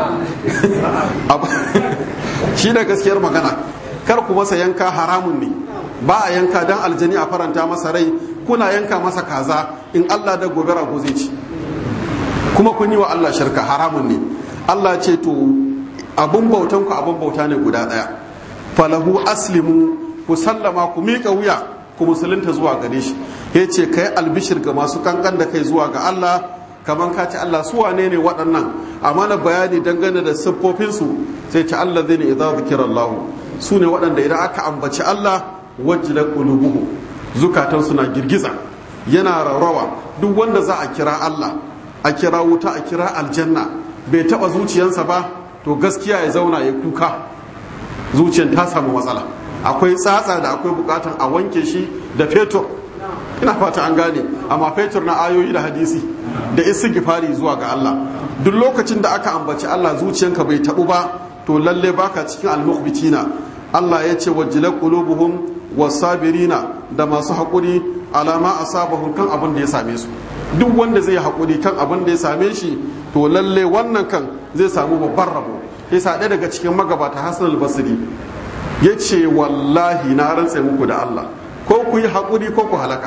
shi da gaskiyar magana kar ku masa yanka haramun ne ba a yanka dan aljani a faranta masa rai kuna yanka masa kaza in Allah da gobe rago zai ci kuma kun yi wa Allah shirka haramun ne Allah ce to abun bautan ku abun bauta ne guda daya falahu aslimu ku sallama ku miƙa wuya ku musulunta zuwa gare shi ya ce kai albishir ga masu kankan da kai zuwa ga Allah kamar ka ce Allah su wane ne waɗannan a mana bayani dangane da siffofinsu sai ce Allah zai ne idan zikirar lahu su ne waɗanda idan aka ambaci Allah wajilar ƙulubuhu zukatan suna girgiza yana rarrawa duk wanda za a kira Allah a kira wuta a kira aljanna bai taɓa zuciyansa ba to gaskiya ya zauna ya kuka zuciyar ta samu matsala akwai tsatsa da akwai bukatan a wanke shi da fetur ina fata an gane amma fetur na ayoyi da hadisi da istighfari zuwa ga Allah duk lokacin da aka ambaci Allah zuciyanka bai tabu ba to lalle baka cikin almukhbitina Allah ya ce wajila qulubuhum wasabirina da masu hakuri alama asabahum kan abin da ya same su duk wanda zai hakuri kan abin da ya same shi to lalle wannan kan zai samu babban rabo yasa ɗaya daga cikin magabata Hassan al-Basri ya ce wallahi na rantse muku da Allah ko ku yi haƙuri ko ku halaka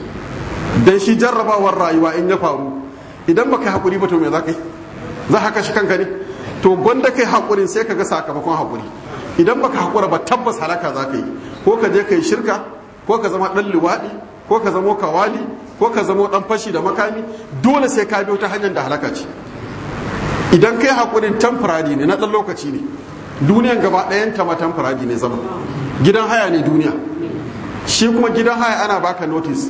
dan shi jarrabawar rayuwa in ya faru idan baka haƙuri ba to me za ka yi za ka kashe kanka ne to gwanda kai haƙurin sai ka ga sakamakon haƙuri idan baka haƙura ba tabbas halaka za ka yi ko ka je ka yi shirka ko ka zama ɗan luwaɗi ko ka zama kawali ko ka zama ɗan fashi da makami dole sai ka biyo ta hanyar da halaka ce idan kai haƙurin temporary ne na ɗan lokaci ne duniyan gaba ɗayan ta matan faradi ne zama gidan haya ne duniya shi kuma gidan haya ana baka notice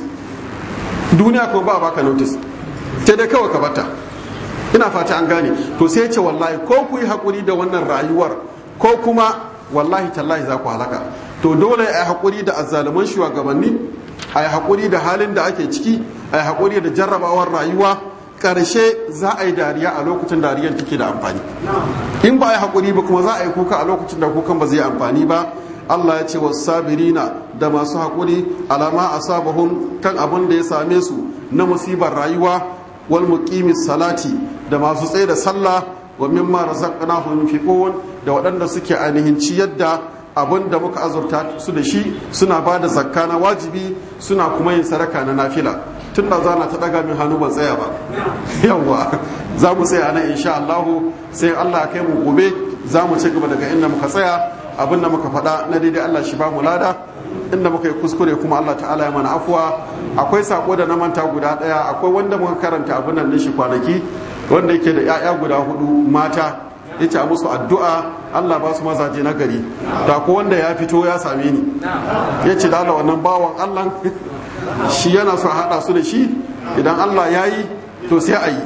duniya kuma ba baka notice ta dai kawai ka bata ina fata an gane to sai ce wallahi ko ku yi haƙuri da wannan rayuwar ko kuma wallahi tallahi za ku halaka to dole a yi haƙuri da azzaluman shugabanni a yi haƙuri da halin da ake ciki a yi haƙuri da jarrabawar rayuwa karshe za a yi dariya a lokacin dariyar take da amfani in ba a yi haƙuri ba kuma za a yi kuka a lokacin da kukan ba zai amfani ba Allah ya ce wasu sabirina da masu haƙuri alama a sabahun kan abin da ya same su na musibar rayuwa wal muqimis salati da masu tsaye da sallah wa mimma razaqnahum yunfiqun da waɗanda suke ainihin ciyar da abin da muka azurta su da shi suna ba da zakka na wajibi suna kuma yin sadaka na nafila tun da zana ta daga min hannu ban tsaya ba yawwa za mu tsaya nan insha Allahu sai Allah ya kai mu gobe za mu ci gaba daga inda muka tsaya abin da muka faɗa na daidai Allah shi ba mu lada inda muka yi kuskure kuma Allah ta'ala ya mana afuwa akwai sako da na manta guda ɗaya akwai wanda muka karanta abin nan shi kwanaki wanda yake da 'ya'ya guda hudu mata ya ce musu addu'a Allah ba su mazaje na gari da ko wanda ya fito ya same ni ya ce da Allah wannan bawan Allah shi yana so haɗa su da shi idan Allah ya yi to sai a yi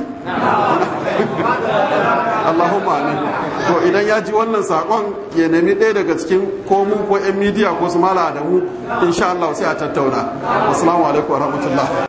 Allahumma amin to idan ya ji wannan sakon ya nemi ɗaya daga cikin ko mu ko 'yan midiya ko su mala da mu insha Allah sai a tattauna assalamu alaikum wa rahmatullah